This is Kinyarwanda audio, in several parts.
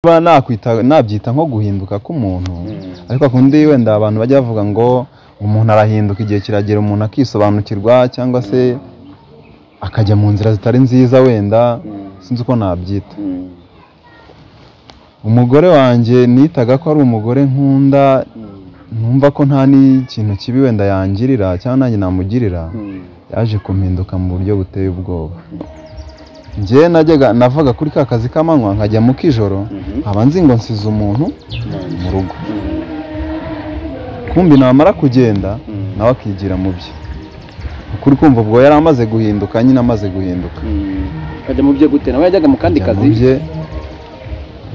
Kuba nakwita nabyita nko guhinduka k'umuntu ariko kundi wenda abantu bajya bavuga ngo umuntu arahinduka igihe kiragera umuntu akisobanukirwa cyangwa se akajya mu nzira zitari nziza wenda sinzi uko nabyita umugore wanjye nitaga ko ari umugore nkunda numva ko nta n'ikintu kibi wenda yangirira cyangwa nanjye namugirira yaje kumpinduka mu buryo buteye ubwoba njye najyaga navaga kuri ka kazi k'amanywa nkajya mu k'ijoro nkaba nzi ngo nsize umuntu mu rugo kumbi namara kugenda nawe akigira mu bye ukuri kumva ubwo yari amaze guhinduka nyine amaze guhinduka akajya mu byo gute nawe yajyaga mu kandi Ajya mu kazi bye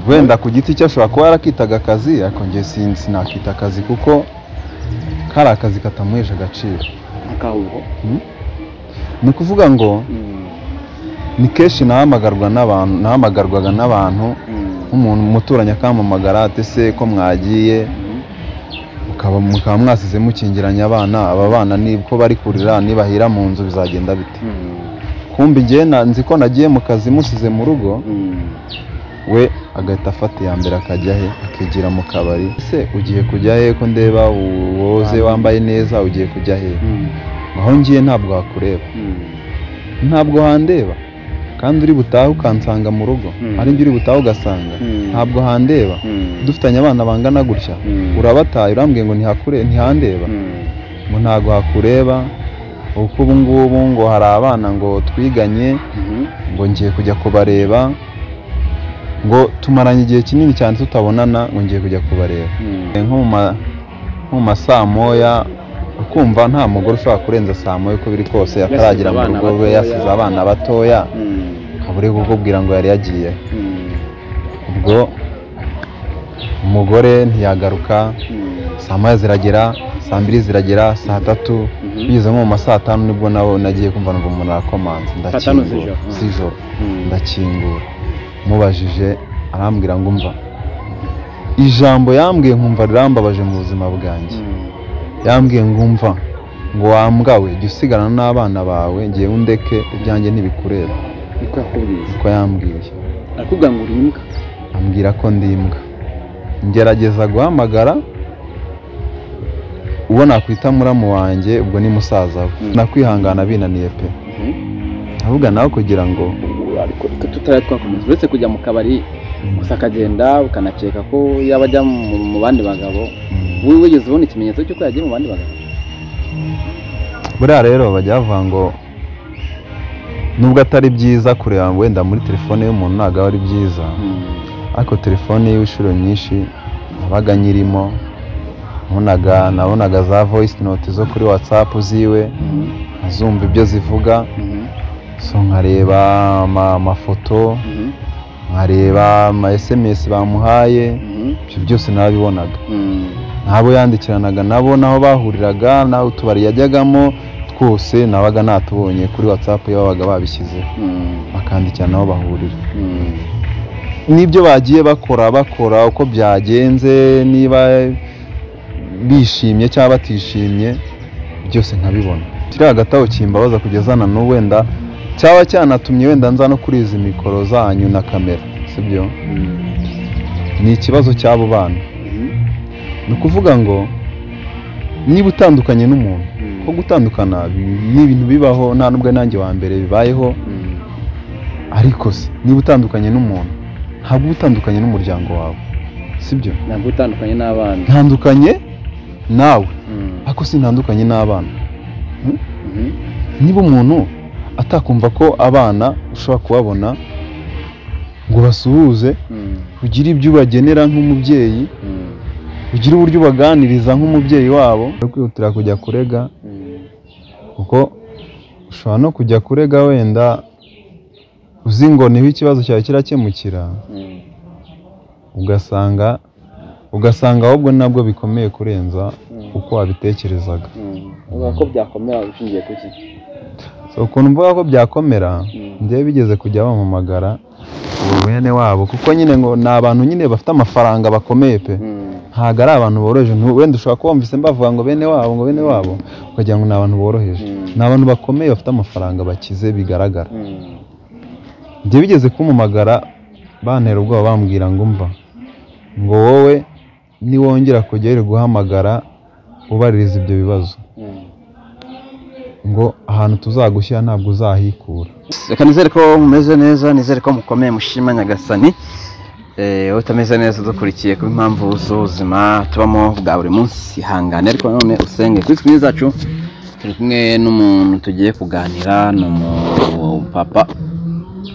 wenda ku giti cye ashobora kuba yarakitaga akazi ariko njye sin- sinakita akazi kuko kari akazi katamuhesha agaciro akahuho ni ukuvuga ngo ni kenshi nahamagarwa n'abantu nahamagarwaga n'abantu nk'umuntu umuturanyi akampamagara ati se ko mwagiye mukaba mukaba mwasize mukingiranye abana aba bana ni ko bari kurira nibahira mu nzu bizagenda bite kumbi njye na- nzi ko nagiye mu kazi musize mu rugo we agahita afata iya mbere akajya he akigira mu kabari ese ugiye kujya he ko ndeba woze wambaye neza ugiye kujya he aho ngiye ntabwo wakureba ntabwo handeba kandi uri butahe ukansanga mu rugo Mm. ari njye uri butahe ugasanga Mm. ntabwo handeba dufitanye abana bangana gutya Mm. urabataye urambwiye ngo ntihakure ntihandeba ngo ntabwo hakureba uko ubu ngubu ngo hari abana ngo twiganye ngo ngiye kujya kubareba ngo tumaranye igihe kinini cyane tutabonana ngo ngiye kujya kubareba nko mu ma- nko mu ma saa moya ukumva nta mugore ushobora kurenza saa moya uko biri kose ataragera mu abana rugo rwe batoya. yasize abana batoya akaba uri kukubwira ngo yari yagiye ubwo umugore ntiyagaruka saa moya ziragera saa mbiri ziragera saa tatu Mhm. bigeze nko mu ma saa tanu nibwo nabo nagiye kumva numva umuntu arakomanze Saa tanu ndakingura z'ijoro. Mhm. z'ijoro ndakingura mubajije arambwira ngo umva ijambo yambwiye nkumva rirambabaje mu buzima bwanjye yambwiye ngo umva ngo wambwawe jya usigarana n'abana bawe ngewe undeke ibyanjye ntibikureba niko yakubwiye niko yambwiye arakubwira ngo uri imbwa ambwira ko ndi imbwa ngerageza guhamagara uwo nakwita muramu wanjye ubwo ni musaza we Mm. nakwihangana binaniye pe ahubwo nawe kugira ngo ariko tutari twakomeza uretse kujya mu kabari gusa akagenda ukanakeka ko yaba ajya mu mu bandi bagabo wowe wigeze ubona ikimenyetso cy'uko yagiye mu bandi bagabo buriya rero bajya bavuga ngo nubwo atari byiza kureba wenda muri telefone y'umuntu ntabwo aba ari byiza ariko telefone y'inshuro nyinshi nabaga nyirimo nabonaga nabonaga za voice note zo kuri whatsapp ziwe nkazumva ibyo zivuga so nkareba ama- amafoto nkareba ama sms bamuhaye ibyo byose nabibonaga n'abo yandikiranaga nabo n'aho bahuriraga n'aho utubari yajyagamo twose nabaga natubonye kuri whatsapp iyo babaga babishyizeho bakandikira n'aho bahurira n'ibyo bagiye bakora bakora uko byagenze niba bishimye cyangwa batishimye byose nkabibona kiri hagati aho kimbabaza kugeza na n'ubu wenda cyaba cyanatumye wenda nza no kuri izi mikoro zanyu na kamera sibyo ni ikibazo cy'abo bana ni ukuvuga ngo niba utandukanye n'umuntu ko gutandukana bi- ni ibintu bibaho nta n'ubwo nanjye wa mbere bibayeho ariko se niba utandukanye n'umuntu ntabwo uba utandukanye n'umuryango wawe sibyo ntabwo utandukanye n'abana ntandukanye nawe ariko sintandukanye n'abana niba umuntu atakumva ko abana ushobora kubabona ngo basuhuze ugire ibyo ubagenera nk'umubyeyi ugire uburyo ubaganiriza nk'umubyeyi wabo no kwihutira kujya kurega kuko ushobora no kujya kurega wenda uzi ngo niho ikibazo cyawe kirakemukira ugasanga ugasanga ahubwo nabwo bikomeye kurenza uko wabitekerezaga uvuga ko byakomera ushingiye ku ki so ukuntu mvuga ko byakomera Mm. njyewe bigeze kujya bampamagara ubu bene wabo kuko nyine ngo ni abantu nyine bafite amafaranga bakomeye pe ntabwo ari abantu boroheje ntu- wenda ushobora kuba wumvise mbavuga ngo bene wabo ngo bene wabo ukagira ngo ni abantu boroheje Mm. ni abantu bakomeye bafite amafaranga bakize bigaragara njye bigeze kumumagara bantera ubwoba bambwira ngo umva ngo wowe niwongera kujya uri guhamagara ubaririza ibyo bibazo ngo ahantu tuzagushyira ntabwo uzahikura reka nizere ko mumeze neza nizere ko mukomeye mushima nyagasani utameze neza udukurikiye ku mpamvu z'ubuzima tubamo bwa buri munsi ihangane ariko nanone usenge kuri kumwe zacu turi kumwe n'umuntu tugiye kuganira ni umupapa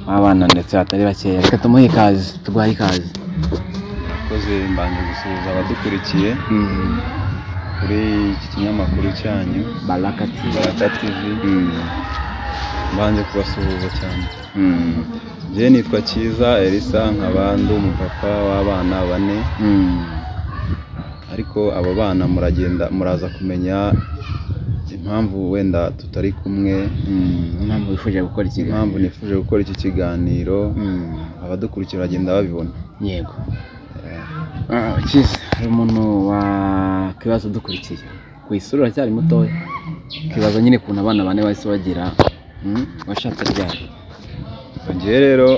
w'abana ndetse batari bakeya reka tumuhe ikaze tuguhaye ikaze abakozi mbanje gusuhuza abadukurikiye kuri iki kinyamakuru cyanyu baraka tivi barata tv mbanje kubasuhuza cyane njye nitwa cyiza elisa nkaba ndi umupapa w'abana bane ariko abo bana muragenda muraza kumenya impamvu wenda tutari kumwe impamvu wifuje gukora ikiganiro impamvu nifuje gukora iki kiganiro Mm, abadukurikira bagenda babibona yego Ah, cyiza hari umuntu wakibazo dukurikiye ku isura uracyari mutoya kibazo nyine ukuntu abana bane bahise bagira mm, washatse ryari njye rero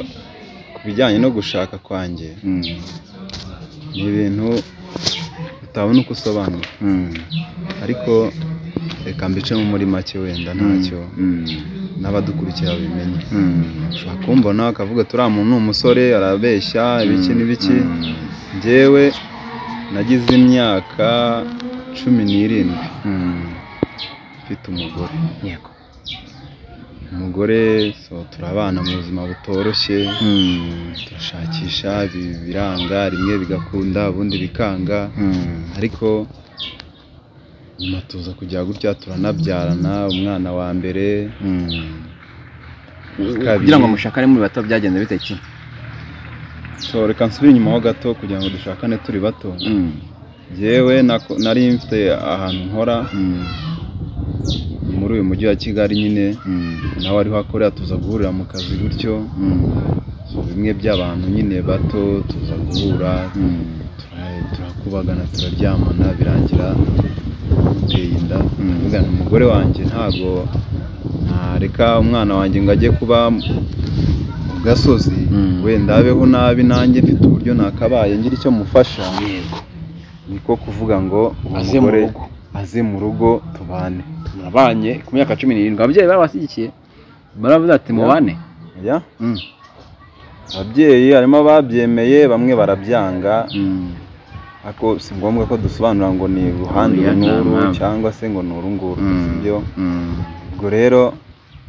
ku bijyanye no gushaka kwanjye Mm, ni ibintu utabona uko usobanura mm, ariko reka mbicemo muri make wenda ntacyo mm, n'abadukurikira babimenye mm, ushobora kumbona akavuga turiya muntu ni umusore arabeshya ibiki n'ibiki mm, njyewe nagize imyaka cumi n'irindwi mm, mfite umugore yego umugore so turabana mu buzima butoroshye Mm, turashakisha ibi- biranga rimwe bigakunda ubundi bikanga mm, ariko nyuma tuza kujya gutya turanabyarana umwana wa mbere mm. Kabiri. kugira ngo mushakane muri bato byagenze bite ki so reka nsubire inyuma ho gato kugira ngo dushakane turi bato Mm, yewe nari mfite ahantu nkora mm, muri uyu mujyi wa kigali nyine mm, nawe ariho akorera tuza guhurira mu kazi gutyo mm, So, bimwe by'abantu nyine bato tuza guhura mm, tura- turakubagana turaryamana birangira duteye inda Mm. Ndavuga nti, umugore wanjye ntabwo ntareka umwana wanjye ngo ajye kuba mu gasozi Mm. wenda abeho nabi nanjye mfite uburyo nakabaye ngira icyo mufasha yego niko kuvuga ngo uwo Aze mu mugore rugo. aze mu rugo tubane murabanye ku myaka cumi n'irindwi ababyeyi barabashyigikiye baravuze ati mubane ya ababyeyi harimo ababyemeye bamwe barabyanga ariko si ngombwa ko dusobanura ngo ni uruhande Oya, uru n'uru nta mpamvu. cyangwa se ngo ni uru nguru si byo Mm. ubwo rero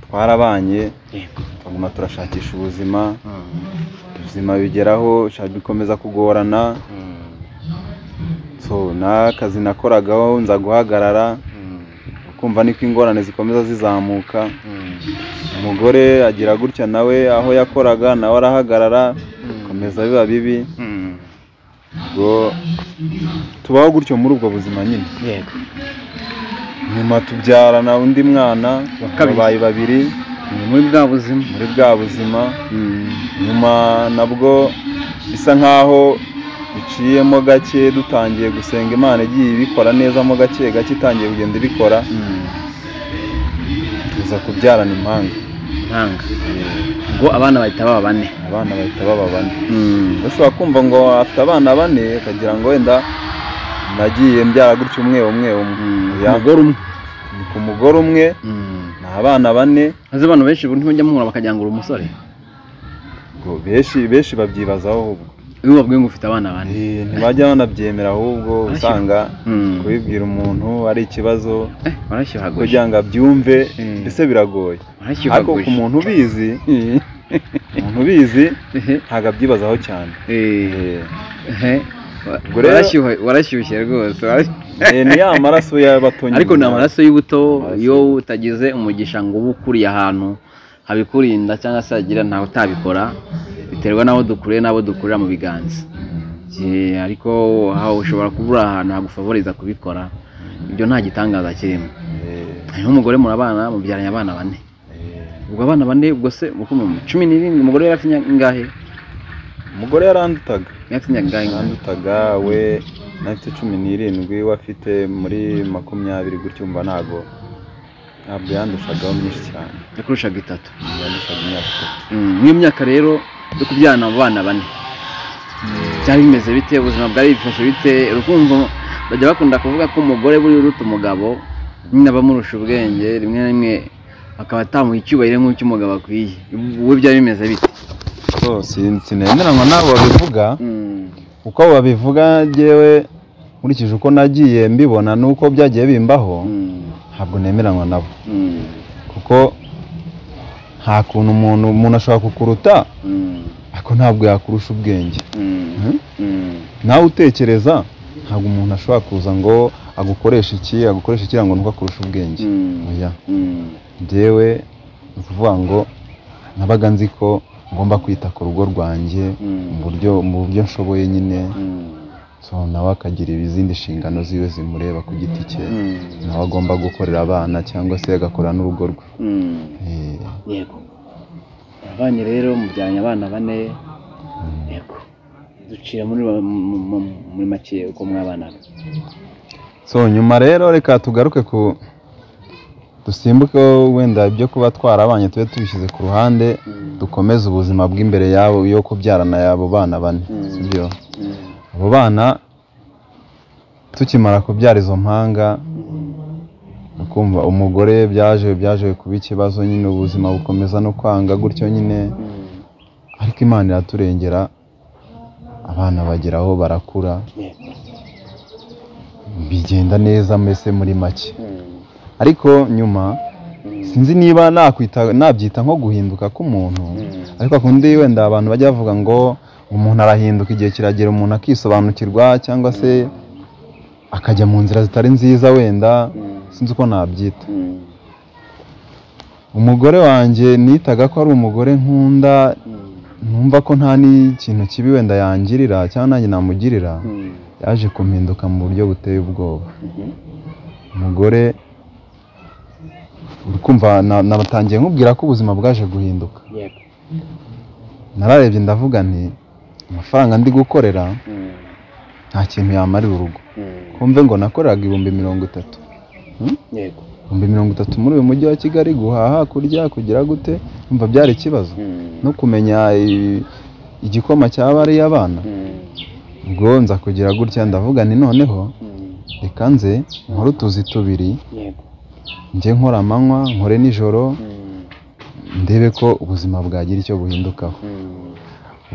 twarabanye Yego. tuguma turashakisha ubuzima ubuzima bigeraho sha- bikomeza kugorana so n'akazi nakoragaho nza guhagarara ukumva niko ingorane zikomeza zizamuka umugore agira gutya nawe aho yakoraga nawe arahagarara bikomeza biba bibi ubwo tubaho gutyo muri ubwo buzima nyine Yego. nyuma tubyarana undi mwana Wa kabiri. babaye babiri Ni muri bwa buzima muri bwa buzima nyuma nabwo bisa nk'aho biciyemo gake dutangiye gusenga imana igiye ibikora nezamo gake gake itangiye kugenda ibikora tuza kubyarana impanga ntanga ngo abana bahita baba bane abana bahita baba bane mbese wakumva ngo afite abana bane ukagira ngo wenda nagiye mbyara gutyo umwe umwe umwe Oya, umugore umwe ni ku mugore umwe ni abana bane maze abantu benshi ubu ntibajya muhura bakagira ngo uri umusore ngo benshi benshi babyibazaho ahubwo iyo babwiye ngo ufite abana bane Eh, ntibajya banabyemera ahubwo Arashya. usanga Mm. kubibwira umuntu ari ikibazo Eh, warashyuhaguje kugira ngo abyumve Mm. mbese biragoye ariko ku warashyuhaguje muntu ubizi umuntu ubizi ntabwo abyibazaho cyane Eh, Ubwo rero- warashyuhe warashyushye rwose warashy- eh, ni ya maraso y'abato nyine. ariko ni amaraso y'ubuto Amaraso. iyo utagize umugisha ngo ube ukuriye ahantu habikurinda cyangwa se hagira ntawe utabikora biterwa n'abo dukuriye n'abo dukurira mu biganza Je, ariko aho ushobora kubura ahantu hagufavoriza kubikora ibyo nta gitangaza kirimo Eh, hariho umugore murabana mubyaranye abana bane eh. ubwo abana bane ubwo se ubwo mu cumi n'irindwi umugore yari afite imyaka ingahe umugore yarandutaga yari afite imyaka ingahe yarandutaga we nafite cumi n'irindwi we afite muri makumyabiri gutyo mba ntabwo ntabwo yandushagaho myinshi cyane yakurushaga itatu yandushaga imyaka itatu Mm, n'iyo myaka rero yo kubyarana mu bana bane byari bimeze bite ubuzima bwari bifashe bite urukundo bajya bakunda kuvuga ko umugore buri uruta umugabo nyine aba amurusha ubwenge rimwe na rimwe akaba atamuha icyubahiro nk'icy'umugabo akwiye wowe byari bimeze bite sinemeranywa n'abo babivuga uko babivuga ngewe nkurikije uko nagiye mbibona n'uko byagiye bimbaho ntabwo nemeranywa nabo kuko nta kuntu umuntu umuntu ashobora kukuruta ariko ntabwo yakurusha ubwenge nawe utekereza ntabwo umuntu ashobora kuza ngo agukoreshe iki agukoreshe iki ngo nuko akurusha ubwenge oya njyewe ni ukuvuga ngo nabaga nzi ko ngomba kwita ku rugo rwanjye mu buryo mu buryo nshoboye nyine so nawe akagira izindi nshingano ziwe zimureba ku giti cye nawe agomba gukorera abana cyangwa se agakorera n'urugo rwe Eh, yego abanye rero mubyaranye abana bane yego ducira muri ba- mu- mu- mu- muri make uko mwabanaga so nyuma rero reka tugaruke ku dusimbuke wenda ibyo kuba twarabanye tube tubishyize ku ruhande dukomeze ubuzima bw'imbere yabo yo kubyarana y'abo bana bane sibyo abo bana tukimara kubyara izo mpanga ukumva umugore byaje byaje kuba ikibazo nyine ubuzima bukomeza no kwanga gutyo nyine ariko imana iraturengera abana bageraho barakura yego bigenda neza mbese muri make ariko nyuma sinzi niba nakwita nabyita nko guhinduka k'umuntu ariko akundi wenda abantu bajya bavuga ngo umuntu arahinduka igihe kiragera umuntu akisobanukirwa cyangwa se akajya mu nzira zitari nziza wenda sinzi uko nabyita umugore wanjye nitaga ko ari umugore nkunda numva ko nta n'ikintu kibi wenda yangirira cyangwa nanjye namugirira yaje kumpinduka mu buryo buteye ubwoba umugore uri kumva na- nabatangiye nkubwira ko ubuzima bwaje guhinduka yego nararebye ndavuga nti amafaranga ndi gukorera nta kintu yamarira urugo kumve ngo nakoreraga ibihumbi mirongo itatu yego ibihumbi mirongo itatu muri uyu mujyi wa kigali guhaha kurya kugira gute umva byari ikibazo no kumenya i- igikoma cyaba ari abana ubwo nza kugira gutya ndavuga nti noneho reka nze nkore utuzi tubiri yego njye nkora amanywa nkore nijoro ndebe ko ubuzima bwagira icyo buhindukaho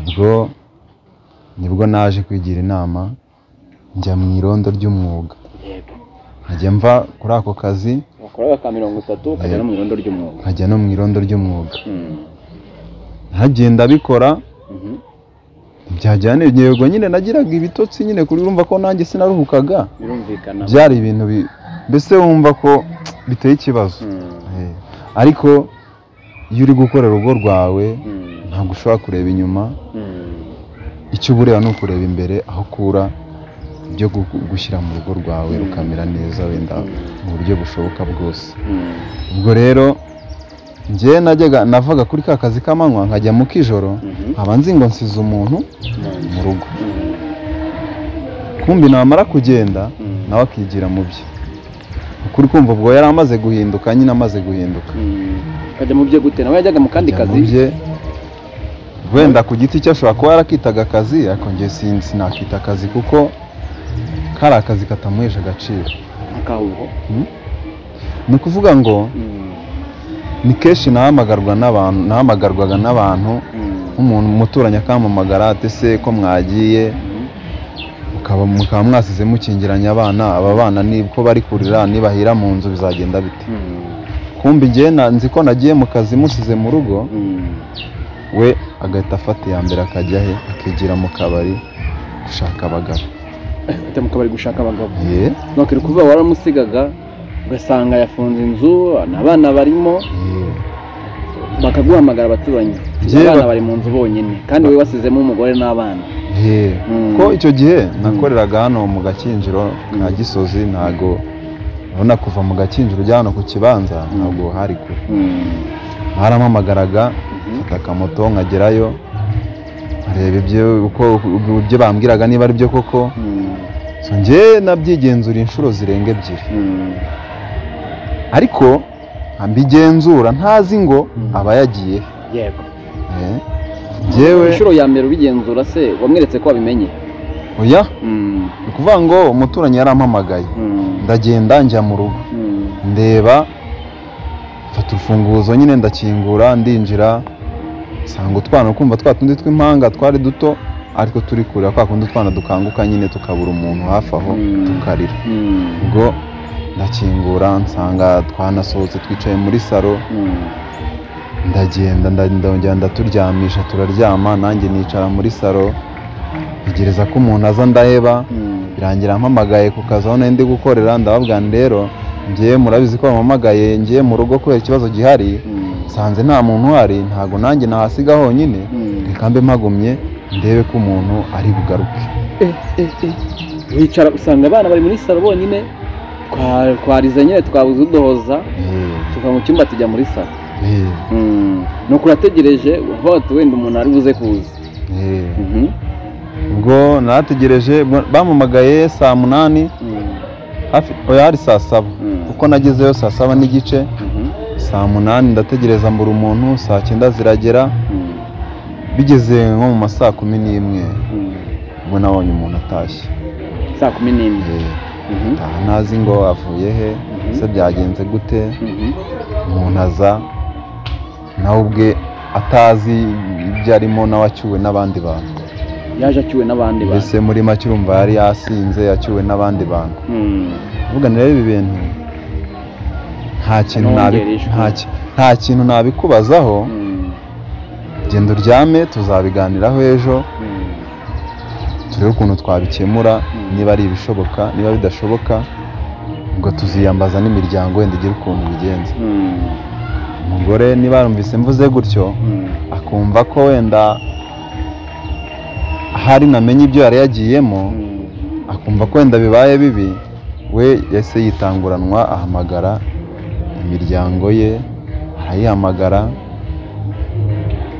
ubwo nibwo naje kwigira inama njya mu irondo ry'umwuga yego nkajya mva kuri ako kazi wakoraga ka mirongo itatu ukajya no mu irondo ry'umwuga nkajya no mu irondo ry'umwuga Mm. nkagenda bikora Mhm. byajyana yego nyine nagiraga ibitotsi nyine kuri urumva ko nanjye sinaruhukaga birumvikana byari ibintu bi- mbese wumva ko biteye ikibazo Mm. Eh, ariko iyo uri gukorera urugo rwawe Mm. ntabwo ushobora kureba inyuma Mm. icyo ubureba ni ukureba imbere aho ukura ibyo gu- gushyira mu rugo rwawe rukamera neza wenda mu buryo bushoboka bwose Mm. ubwo rero njye najyaga navaga kuri ka kazi k'amanywa nkajya mu k'ijoro Mhm. nkaba nzi ngo nsize umuntu Mm. mu rugo Mm. kumbi namara kugenda Mm. nawe akigira mu bye ukuri kumva ubwo yari amaze guhinduka nyine amaze guhinduka Mm. ukajya mu byo gute nawe yajyaga mu kandi Ajya mu kazi bye wenda ku giti cye ashobora kuba yarakitaga akazi ariko njye sin- sinakita akazi kuko kari akazi katamuhesha agaciro akahuho ni ukuvuga ngo ni kenshi nahamagarwa n'abantu nahamagarwaga n'abantu nk'umuntu umuturanyi akampamagara ati se ko mwagiye mukaba mukaba mwasize mukingiranye abana aba bana ni ko bari kurira nibahira mu nzu bizagenda bite kumbi njye na- nzi ko nagiye mu kazi musize mu rugo we agahita afata iya mbere akajya he akigira mu kabari gushaka abagabo ujya mu kabari gushaka abagabo ye wakwiye kuvuga waramusigaga ugasanga yafunze inzu abana barimo ye bakaguhamagara abaturanyi Yewe. abana bari mu nzu bonyine kandi wowe wasizemo umugore n'abana ye Mm. ko icyo gihe nakoreraga hano mu gakinjiro ka gisozi ntago urabona kuva mu gakinjiro ujya hano ku kibanza ntabwo hari kure barampamagaraga mfata akamoto nkagerayo nkareba ibyo uko ibyo bambwiraga niba ari byo koko so njye nabyigenzura inshuro zirenga ebyiri ariko mbigenzura ntazi ngo aba yagiye yego Eh, yewe inshuro ya mbere ubigenzura se wamweretse ko wabimenye oya Mm, ni ukuvuga ngo umuturanyi yarampamagaye mm, ndagenda njya mu rugo mm, ndeba mfata urufunguzo nyine ndakingura ndinjira nsanga utwana kumva twa tundi tw'impanga twari duto ariko turi kurira kwa kundi utwana dukanguka nyine tukabura umuntu hafi aho Mm. tukarira mm, ubwo ndakingura nsanga twanasohotse twicaye muri saro mm, ndagenda nda- ndongera ndaturyamisha turaryama nanjye nicara muri saro ntegereza ko umuntu aza ndaheba mm. birangira mpamagaye ku kazi aho nari ndi gukorera ndababwira nti rero ngewe murabizi ko bampamagaye ngewe mu rugo kubera ikibazo gihari Mm, nsanze nta muntu uhari ntabwo nanjye nahasiga honyine mm. reka mbe mpagumye ndebe ko umuntu ari bugaruke wicara usanga abana bari muri salo bonyine Twa- twarize nyine twabuze uduhoza Eh, tuva mu cyumba tujya muri salo eh, Mm, nuko urategereje hoti wenda umuntu ari buze kuza eh. Mhm, ubwo narategereje bwa- bampamagaye saa munani mm, hafi oya hari saa saba Mm. kuko nagezeyo saa saba n'igice mhm, saa munani ndategereza mbura umuntu saa cyenda ziragera mm, bigeze nko mu ma saa kumi n'imwe mm. ubwo nabonye umuntu atashye saa kumi n'imwe Eh, Mhm, ntaha ntazi ngo avuye he Mhm. ese byagenze gute mhm, umuntu aza nawe ubwe atazi ibyo arimo nawe acyuwe n'abandi bantu yaje acyuwe n'abandi bantu mbese muri make urumva yari yasinze yacyuwe n'abandi bantu Mm, uvuga ni rero ibi bintu nta kintu nabi- Nongere ijwi. nta ki- nta kintu nabikubazaho mm, genda uryame tuzabiganiraho ejo mm. turebe ukuntu twabikemura Mm. niba ari ibishoboka niba bidashoboka ngo tuziyambaza n'imiryango wenda igire ukuntu bigenza Mm, umugore niba yarumvise mvuze gutyo mm, akumva ko wenda hari namenye ibyo yari yagiyemo mm. akumva ko wenda bibaye bibi we yahise yitanguranwa ahamagara imiryango ye arayihamagara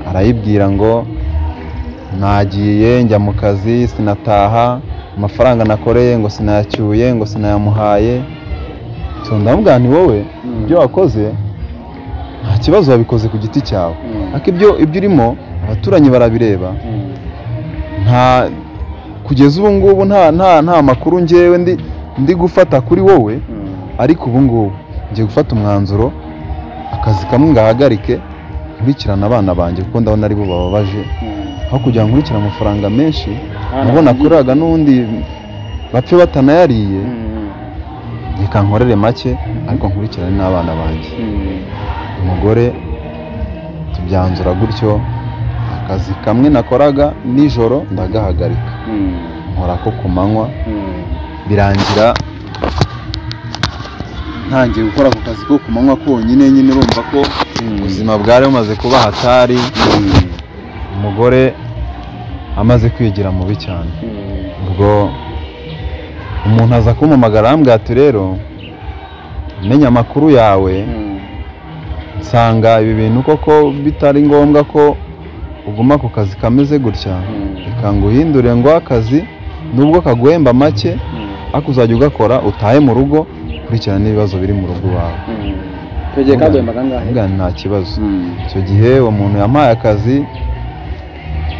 arayibwira ngo nagiye njya mu kazi sinataha amafaranga nakoreye ngo sinayacyuye ngo sinayamuhaye so ndamubwira nti wowe Mm. ibyo wakoze nta kibazo wabikoze ku giti cyawe Mm. ariko ibyo ibyo urimo abaturanyi barabireba Mm, nta kugeza ubu ngubu nta nta nta makuru ngewe ndi ndi gufata kuri wowe mm, ariko ubu ngubu ngiye gufata umwanzuro akazi kamwe ngahagarike nkurikirana abana banjye kuko ndabona aribo bababaje mm. aho kugira ngo nkurikirane amafaranga menshi Ah, nabona nabyo. kuraga n'undi bapfe batanayariye Mm, reka nkorere make ariko nkurikirane n'abana banjye mm, umugore tubyanzura gutyo akazi kamwe nakoraga nijoro ndagahagarika mm, nkora ko ku manywa mm. birangira ntangiye gukora ako kazi ko ku manywa konyine nyine urumva ko ubuzima bwari bumaze kuba hatari umugore amaze kwigira mubi cyane ubwo umuntu aza kumumagara arambwira ati rero menya amakuru yawe nsanga ibi bintu koko bitari ngombwa ko uguma ku kazi kameze gutya reka ngo uhindure ngo akazi nubwo kaguhemba make ariko uzajya ugakora utahe mu rugo ukurikirana n'ibibazo biri mu rugo iwawe icyo gihe kaguhemba kangahe Mbwa nta kibazo Mm, icyo gihe uwo muntu yampaye akazi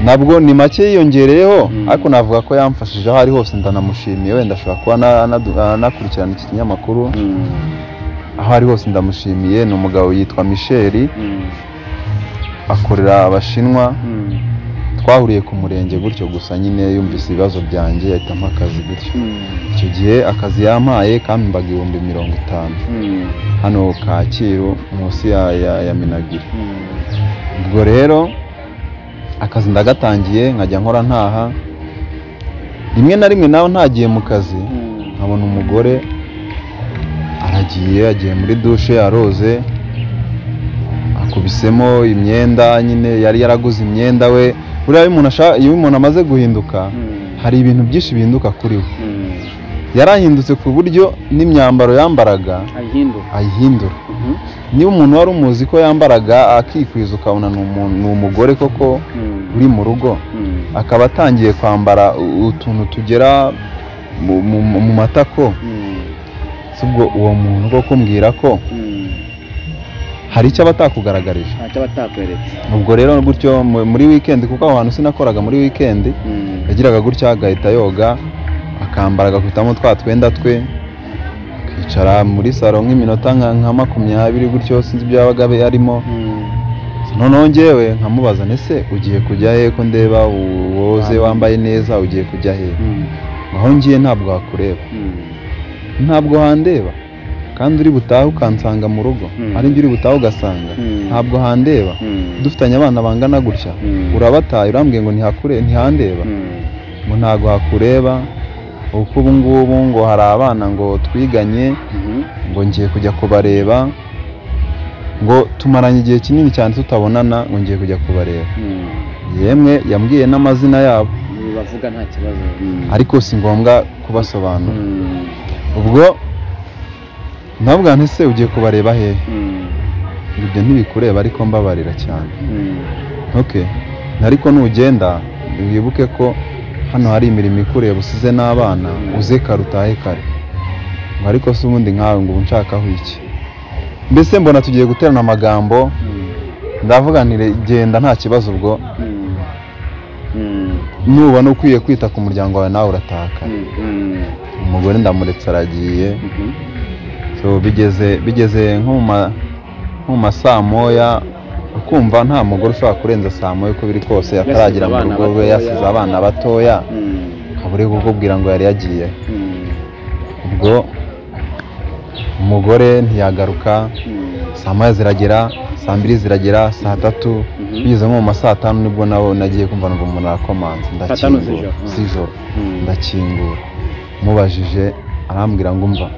nabwo ni make yiyongereyeho Mm. ariko navuga ko yamfashije aho ari hose ndanamushimiye wenda ashobora kuba na- na- anakurikirana iki kinyamakuru mm, aho ari hose ndamushimiye ni umugabo yitwa michel mm, akorera abashinwa mm, twahuriye ku murenge gutyo gusa nyine yumvise ibibazo byanjye ahita ampa akazi gutyo mm, icyo gihe akazi yampaye kampimbaga ibihumbi mirongo itanu mm, hano kacyiru munsi ya, ya, ya minagiri mm. ubwo rero akazi ndagatangiye nkajya nkora ntaha rimwe na rimwe nawe ntagiye mu kazi Mm, nkabona umugore aragiye agiye muri dushe aroze akubisemo imyenda nyine yari yaraguze imyenda we buriya iyo umuntu ashaka- iyo umuntu amaze guhinduka mm, hari ibintu byinshi bihinduka kuri we mm. yarahindutse ku buryo n'imyambaro yambaraga ayihinduka ayihindura Mhm, niba umuntu wari umuzi ko yambaraga akikwiza ukabona ni umuntu- ni umugore koko mm, uri mu rugo mm, akaba atangiye kwambara u- utuntu tugera mu, mu, mu- mu matako mm, si ubwo uwo muntu koko mbwira ko mm, hari icyo aba atakugaragarije ntacyo aba atakweretse ubwo rero gutyo mu- muri weekend kuko aho hantu sinakoraga muri weekend Mm. yagiraga gutya agahita yoga akambara agakubitamo twa twenda twe akicara muri salo nk'iminota nka nka makumyabiri gutyo sinzi ibyo yabaga abe yarimo Mm. noneho njyewe nkamubaza ese ugiye kujya he ko ndeba woze wambaye neza ugiye kujya he Mm. aho ngiye ntabwo wakureba Mm. ntabwo handeba kandi uri butahe ukansanga mu rugo Mm. hari ibyo uri butahe ugasanga Mm. ntabwo handeba Mm. dufitanye abana bangana gutya Mm. urabataye urambwiye ngo ntihakure ntihandeba Mm. ngo ntabwo hakureba uko ubu ngubu ngo hari abana ngo twiganye Mhm. ngo ngiye kujya kubareba ngo tumaranye igihe kinini cyane tutabonana ngo ngiye kujya kubareba Mm. yemwe yambwiye n'amazina yabo bavuga nta kibazo Mm. ariko si ngombwa kubasobanura Mm. ubwo nabwa ese ugiye kubareba hehe Mm. ibyo ntibikureba ariko mbabarira cyane Mm. okay ariko nugenda wibuke ko hano hari imirimo ikureba usize n'abana uze kare utahe kare Ngo ariko se ubundi nkawe ngo ubu nshakaho iki mbese mbona tugiye guterana amagambo Mm. ndavuga nti "Re- genda nta kibazo ubwo Mm. Mm. nubona ukwiye kwita ku muryango wawe nawe urataha kare Mm. Mm. umugore ndamuretse aragiye Mhm. so bigeze bigeze nko mu ma- nko mu ma saa moya ukumva nta mugore ushobora kurenza saa moya uko biri kose ataragera mu abana rugo rwe batoya. yasize abana batoya Mm. akaba uri kukubwira ngo yari yagiye Mm. ubwo umugore ntiyagaruka Mm. saa moya ziragera saa mbiri ziragera saa tatu Mhm. bigeze nko mu ma saa tanu nibwo nabo nagiye kumva numva umuntu arakomanze Saa tanu ndakingura z'ijoro. Mm. z'ijoro Mm. ndakingura mubajije arambwira ngo umva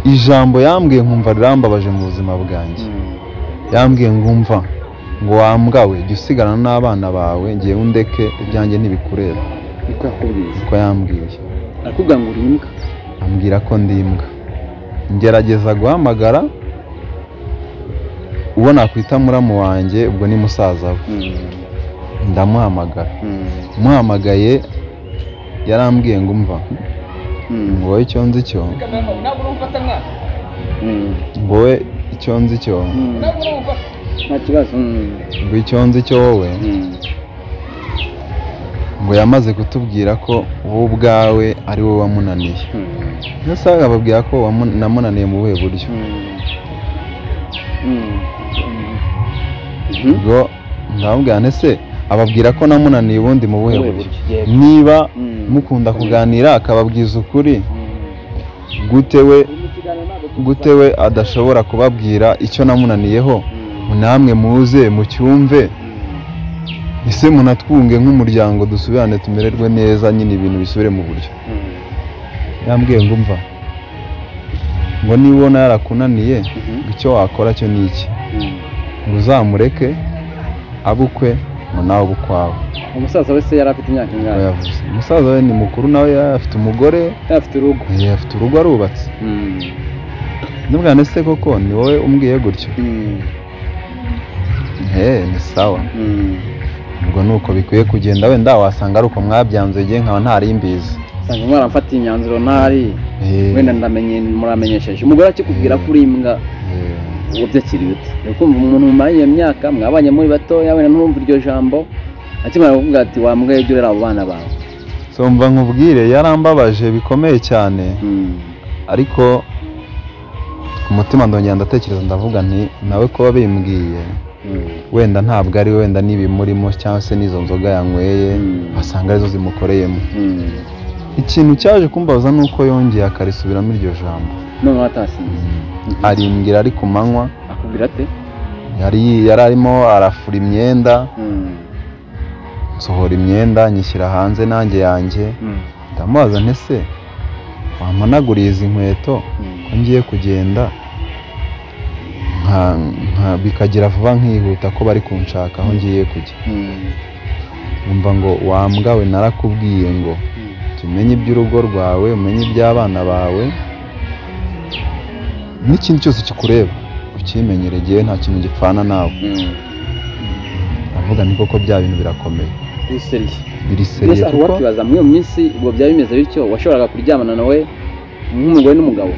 ijambo yambwiye nkumva rirambabaje mu buzima bwanjye Mm. yambwiye ngo umva ngo wambwawe jya usigarana n'abana bawe ngiye undeke ibyanjye ntibikureba niko yakubwiye niko yambwiye arakubwira ngo uri imbwa ambwira ko ndi imbwa ngerageza guhamagara uwo nakwita muramu wanjye ubwo ni musaza we ndamuhamagara muhamagaye yarambwiye ngo umva ngo wowe icyo nzi cyo ngo wowe icyo nzi cyo nta kibazo ngo icyo nzi cyo wowe ngo yamaze kutubwira ko wowe ubwawe ari wowe wamunaniye ndetse akababwira ko wamu- namunaniye mu buhe buryo ubwo ndamubwira nti ese ababwira ko namunaniye ubundi mu buhe buryo niba mukunda kuganira akababwiza ukuri gute we gute we adashobora kubabwira icyo namunaniyeho namwe muze mucyumve ese munatwunge nk'umuryango dusubirane tumererwe neza nyine ibintu bisubire mu buryo yambwiye ngo umva ngo nibona yarakunaniye ngo icyo wakora cyo ni iki ngo uzamureke abukwe ngo nawe ube ukwawe umusaza wese yari afite imyaka Ngo ingahe yavuze umusaza we ni mukuru nawe yari afite umugore yari afite urugo eh, afite urugo arubatse ndabwana se koko ni wowe umbwiye gutyo eh ni sawa ubwo ni uko bikwiye kugenda wenda wasanga ari uko mwabyanze igihe nkaba ntari mbizi usanga mwaramfatiye imyanzuro ntari Eh, wenda ndamenye muramenyesheje umugore akikubwira ko uri imbwa eh, uwo byakiri bite ni ukumva umuntu mumaranye iyo myaka mwabanye muri batoya wenda ntumva iryo jambo akimara kuvuga ati wambwa ibyo urera abo bana bawe so mva nkubwire yarambabaje bikomeye cyane Mm. ariko ku mutima ndongera ndatekereza ndavuga nti nawe kuba bimbwiye Mm. wenda ntabwo ari we, wenda n'ibimurimo cyangwa se n'izo nzoga yanyweye Mm. wasanga arizo zimukoreyemo Mm. ikintu cyaje kumbaza ni uko yongeye akarisubiramo iryo jambo noneho atasinze arimbwira ari ku manywa akubwira ate yari yari arimo arafura imyenda Mm. nsohora imyenda nyishyira hanze nanjye yanjye Mm. ndamubaza nti se wamanaguriye izi nkweto ko ngiye kugenda nka- nka- bikagira vuba nkihuta ko bari kunshaka aho ngiye kujya Mm. umva ngo wambwawe narakubwiye ngo jya umenya iby'urugo rwawe umenye iby'abana bawe n'ikindi cyose kikureba ukimenyere igihe nta kintu gipfana nawe Mm. ndavuga ni koko bya bintu birakomeye Uri seriye biri seriye mbese hari kuko uwakwibaza muri iyo minsi ubwo byari bimeze bityo washoboraga kuryamana nawe nk'umugore n'umugabo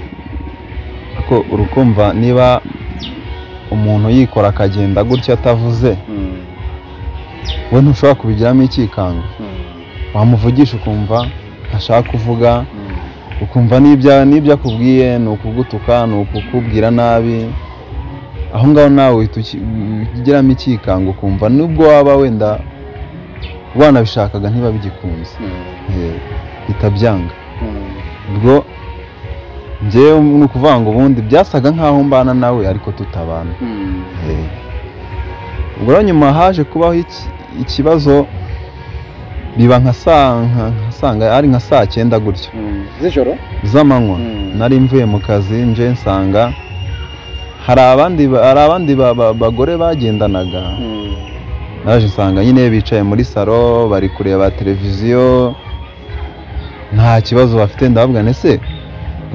ko urukumva niba umuntu yikora akagenda gutya atavuze Mm. we ntushobora kubigiramo icyikanga wamuvugisha ukumva ntashaka kuvuga Mm. ukumva n'ibyo n'ibyo akubwiye ni ukugutuka ni ukukubwira nabi aho ngaho nawe uhita uki- ugiramo icyikanga ukumva nubwo waba wenda wanabishakaga ntiba bigikunze Mm. Eh, bihita byanga Mm. ubwo njyewe ni ukuvuga ngo ubundi byasaga nk'aho mbana nawe ariko tutabana Mm. Eh. ubwo rero nyuma haje kubaho iki- ikibazo biba nka saa nka- nka saa nga- ari nka saa cyenda gutyo Mm. z'ijoro z'amanywa Mm. nari mvuye mu kazi nje nsanga hari abandi ba- hari abandi ba- ba- bagore bagendanaga Mm. naje nsanga nyine bicaye muri salo bari kureba televiziyo nta kibazo bafite ndababwira nti ese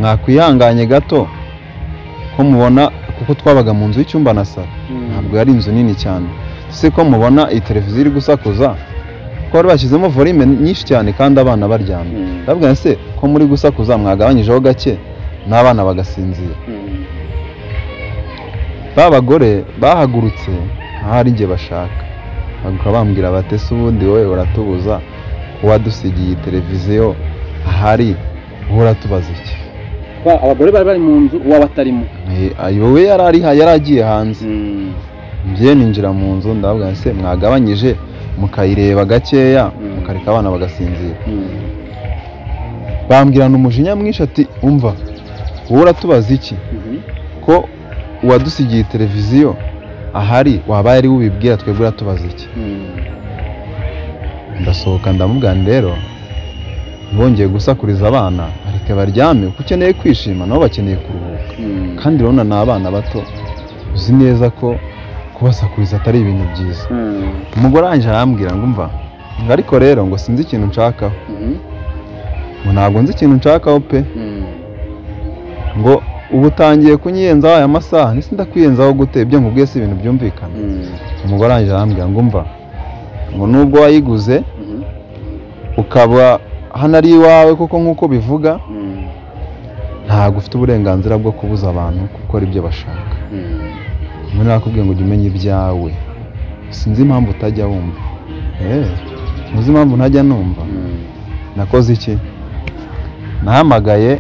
mwakwihanganye gato ko mubona kuko twabaga mu nzu y'icyumba na salo Mm. ntabwo yari inzu nini cyane ese ko mubona iyi televiziyo iri gusakuza ko bari bashyizemo volume nyinshi cyane kandi abana baryamye Mm. ndavuga nti se ko muri gusakuza mwagabanyijeho gake n'abana bagasinzira Mm. ba bagore bahagurutse nta hari igihe bashaka baguka bambwira bati se ubundi wowe uratubuza uwadusigiye iyi televiziyo ahari wowe uratubaza iki Ba- abagore bari bari mu nzu uwaba atarimo Eh, ayi, wowe yari ari ha- yari agiye hanze Mm. njye ninjira mu nzu ndavuga nti se mwagabanyije mukayireba gakeya Mm. mukareka abana bagasinzira Mm. bambwirana umujinya mwinshi ati umva wowe uratubaza iki Mhm. ko uwadusigiye televiziyo ahari waba yari wubibwira twebwe uratubaza iki Mm. ndasohoka ndamubwira nti rero bongeye gusakuriza abana areke baryame kuko ukeneye kwishima nabo bakeneye kuruhuka Mm. kandi urabona ni abana bato uzi neza ko kubasakuriza atari ibintu byiza Mm. umugore wanjye arambwira ngo umva ngo ariko rero ngo sinzi ikintu nshakaho Mhm. ngo ntabwo nzi ikintu nshakaho pe Mm. ngo ubu utangiye kunyiyenzaho aya masaha ndetse ndakwiyenzaho gute ibyo nkubwiye si ibintu byumvikana Mm. umugore wanjye arambwira ngo umva ngo nubwo wayiguze Mhm. ukaba hano ari iwawe kuko nk'uko bivuga Mm. ntabwo ufite uburenganzira bwo kubuza abantu gukora ibyo bashaka Mm. nyuma nakubwiye ngo jya umenya ibyawe sinzi impamvu utajya wumva eee ntuzi impamvu ntajya numva Mm. nakoze iki nahamagaye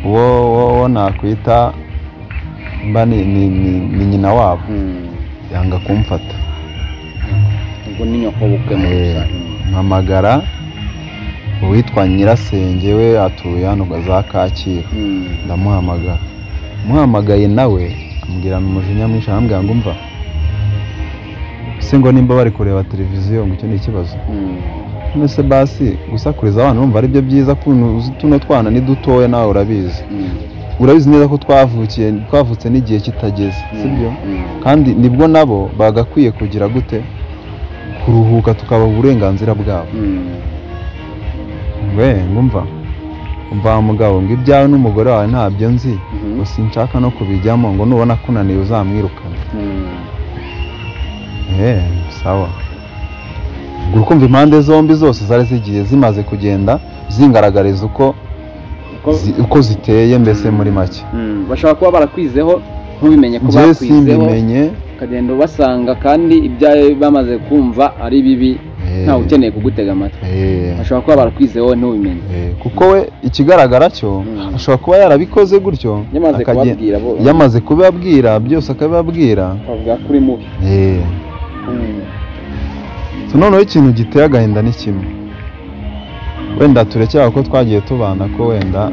uwo uwo uwo nakwita mba ni ni- ni- ni nyina wabo Mm. yanga kumfata ubwo ni nyokobukwe mu Eh, gusa mpamagara uwitwa nyirasenge we atuye hano za kacyiru ndamuhamagara muhamagaye nawe ambwirana umujinya mwinshi arambwira ngo umva se ngo nimba bari kureba televiziyo ngo icyo ni ikibazo none se basi gusakuriza abana urumva ari byo byiza kuntu uzi tuno twana ni dutoya nawe urabizi urabizi neza ko twavukiye twavutse n'igihe kitageze sibyo kandi nibwo nabo bagakwiye kugira gute kuruhuka tukabaha uburenganzira bwabo we ngumva umva wa mugabo ngo ibyawe n'umugore wawe ntabyo nzi ngo sinshaka no kubijyamo ngo nubona kunaniye uzamwirukane eee sawa ubwo uri kumva impande zombi zose zari zigiye zimaze kugenda zingaragariza uko zi- uko ziteye mbese muri make bashobora kuba barakwizeho ntubimenye ko njye bakwizeho simbimenye ukagenda ubasanga kandi ibyawe bamaze kumva ari bibi Eh, ntawe ukeneye kugutega amatwi eh. bashobora kuba barakwizeho ntubimenye Eh, kuko we ikigaragara cyo Mm. ashobora kuba yarabikoze gutyo yamaze akagen- kubabwira bo yamaze kubibabwira byose akabibabwira bavuga ko uri mubi Eh, Mm. so noneho ikintu giteye agahinda ni kimwe wenda turekera ko twagiye tubana ko wenda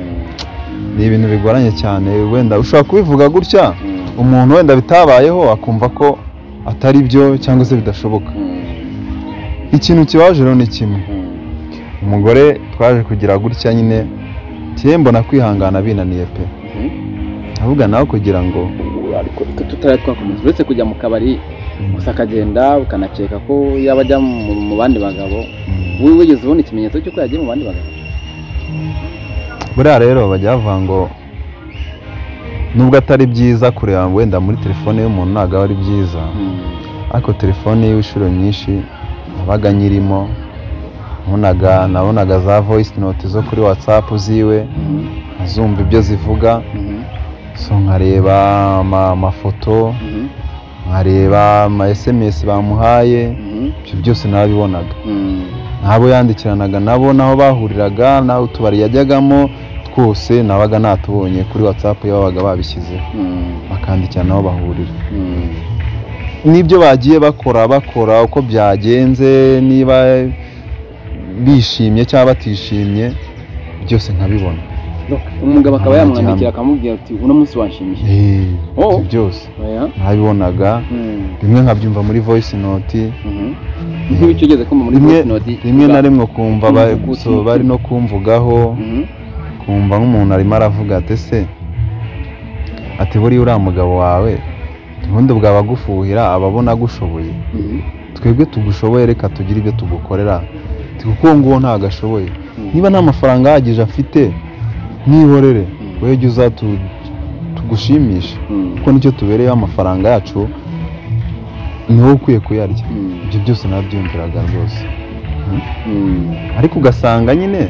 ni ibintu bigoranye cyane wenda ushobora kubivuga gutya Mm. umuntu wenda bitabayeho akumva ko atari byo cyangwa se bidashoboka Mm. ikintu kibaje rero ni kimwe Mm. umugore twaje kugira gutya nyine tiyembo na kwihangana binaniye pe Mhm. ahubwo nawe kugira ngo ariko reka tutari twakomeza uretse kujya mu kabari gusa akagenda ukanakeka ko yaba ajya mu mu bandi bagabo Mm. wowe wigeze ubona ikimenyetso cy'uko yagiye mu bandi bagabo buriya rero bajya bavuga ngo nubwo atari byiza kureba wenda muri telefone y'umuntu ntabwo aba ari byiza ariko telefone y'inshuro nyinshi nabaga nyirimo nabonaga nabonaga za voice note zo kuri whatsapp ziwe Mhm. azumva ibyo zivuga Mhm. so nkareba ama- amafoto Mhm. nkareba ama esemesi bamuhaye Mhm. ibyo byose nabibonaga Mhm. n'abo yandikiranaga nabo n'aho bahuriraga n'aho utubari yajyagamo twose nabaga natubonye kuri watsapu babaga babishyizeho Mhm. bakandikira n'aho bahurira Mhm. n'ibyo bagiye bakora bakora uko byagenze niba bishimye cyangwa batishimye byose nkabibona umugabo akaba Nta yamwandikira gihamya. akamubwira ati uno munsi wanshimishije Eh, Oh. ibyo byose oya nabibonaga Mhm. rimwe nkabyumva muri voice note Mhm. nk'ibyo ugeze kumva muri rimwe voice note rimwe na rimwe kumva ba- Kumva so, bari no kumvugaho Mhm. kumva nk'umuntu arimo aravuga ati se ati buriya uriya mugabo wawe ubundi bwaba agufuhira aba abona agushoboye Mhm. twebwe tugushoboye reka tugire ibyo tugukorera Ati, kuko uwo nguwo ntabwo ashoboye Mhm. niba nta mafaranga ahagije afite mwihorere Mhm. wowe jya uza tu- tugushimishe Mhm. kuko nicyo tubereyeho amafaranga yacu ni wowe ukwiye kuyarya Mhm. ibyo byose nabyumviraga rwose Mhm. ariko ugasanga nyine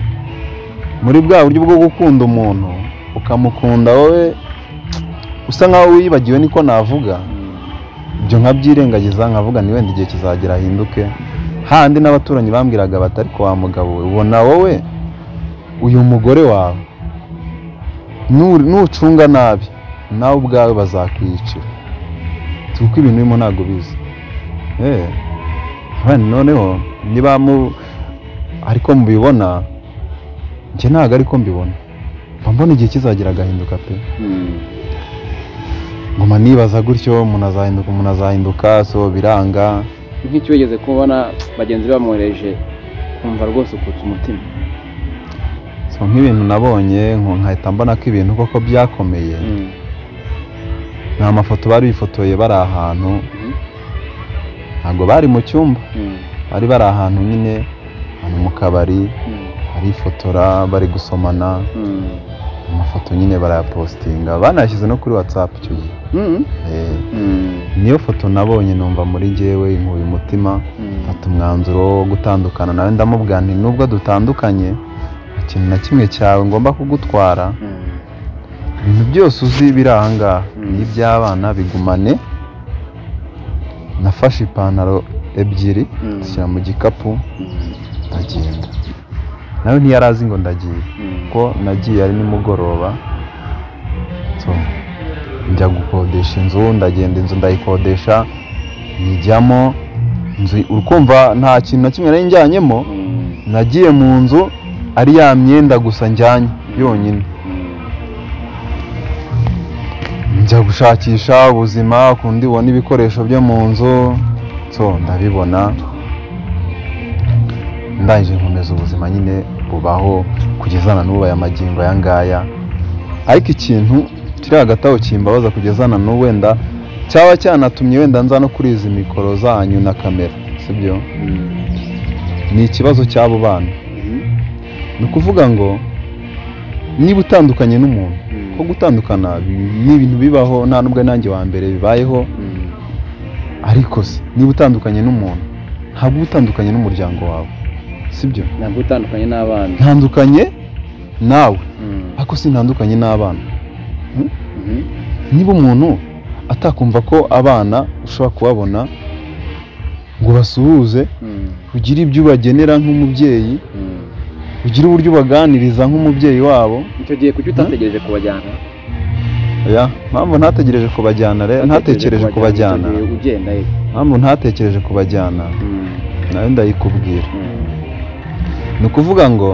muri bwa buryo bwo gukunda umuntu ukamukunda wowe usa nkaho wibagiwe niko navuga ibyo nkabyirengagiza nkavuga ni wenda igihe kizagera ahinduke handi n'abaturanyi bambwiraga bati ariko wa mugabo we ubona wowe uyu mugore wawe nu- nucunga nabi nawe ubwawe bazakwiyicira kuko ibintu urimo ntabwo ubizi Eh, abandi noneho niba mu ariko mubibona njye ntabwo ariko mbibona mba mbona igihe kizagera agahinduka pe Mhm. nguma nibaza gutyo umuntu azahinduka umuntu azahinduka so biranga nk'icyo wigeze kubona bagenzi be bamwohereje kumva rwose ukutse umutima so nk'ibintu nabonye nko- nkahita mbona ko ibintu koko byakomeye nta mafoto bari bifotoye bari ahantu ntabwo bari mu cyumba bari bari ahantu nyine ahantu mu kabari barifotora bari gusomana amafoto nyine barayapositinga banayashyize no kuri watsapu icyo gihe Eh, niyo foto nabonye numva muri njyewe inkuye umutima mfata umwanzuro wo gutandukana nawe ndamubwira nti nubwo dutandukanye nta kintu na kimwe cyawe ngomba kugutwara ibintu byose uzi biri ahangaha Mm. ni iby'abana bigumane nafashe ipantaro ebyiri Mm. zishyira mu gikapu ndagenda nawe ntiyari azi ngo ndagiye kuko nagiye ari nimugoroba so, njya gukodesha inzu ndagenda inzu ndayikodesha nyijyamo inzu urukumva nta kintu na kimwe nari njyanyemo nagiye mu nzu ari ya myenda gusa njyanye yonyine njya gushakisha ubuzima ukundi ubona ibikoresho byo mu nzu so ndabibona ndangije nkomeza ubuzima nyine bubaho kugeza na n'ubu aya magingo aya ngaya ariko ikintu kiri hagati aho kimbabaza kugeza na n'ubu wenda cyaba cyanatumye wenda nza no kuri izi mikoro zanyu na kamera sibyo ni ikibazo cy'abo bana ni ukuvuga ngo niba utandukanye n'umuntu ko gutandukana bi- ni ibintu bibaho nta n'ubwo nanjye wa mbere bibayeho ariko se niba utandukanye n'umuntu ntabwo uba utandukanye n'umuryango wawe sibyo ntabwo utandukanye n'abana ntandukanye nawe ariko sintandukanye n'abana niba umuntu atakumva ko abana ushobora kubabona ngo basuhuze ugire ibyo ubagenera nk'umubyeyi ugire uburyo ubaganiriza nk'umubyeyi wabo icyo gihe kuki utategereje kubajyana ya mpamvu ntategereje kubajyana re- ntatekereje kubajyana icyo gihe ugenda ye mpamvu ntatekereje kubajyana nawe ndayikubwira ni ukuvuga ngo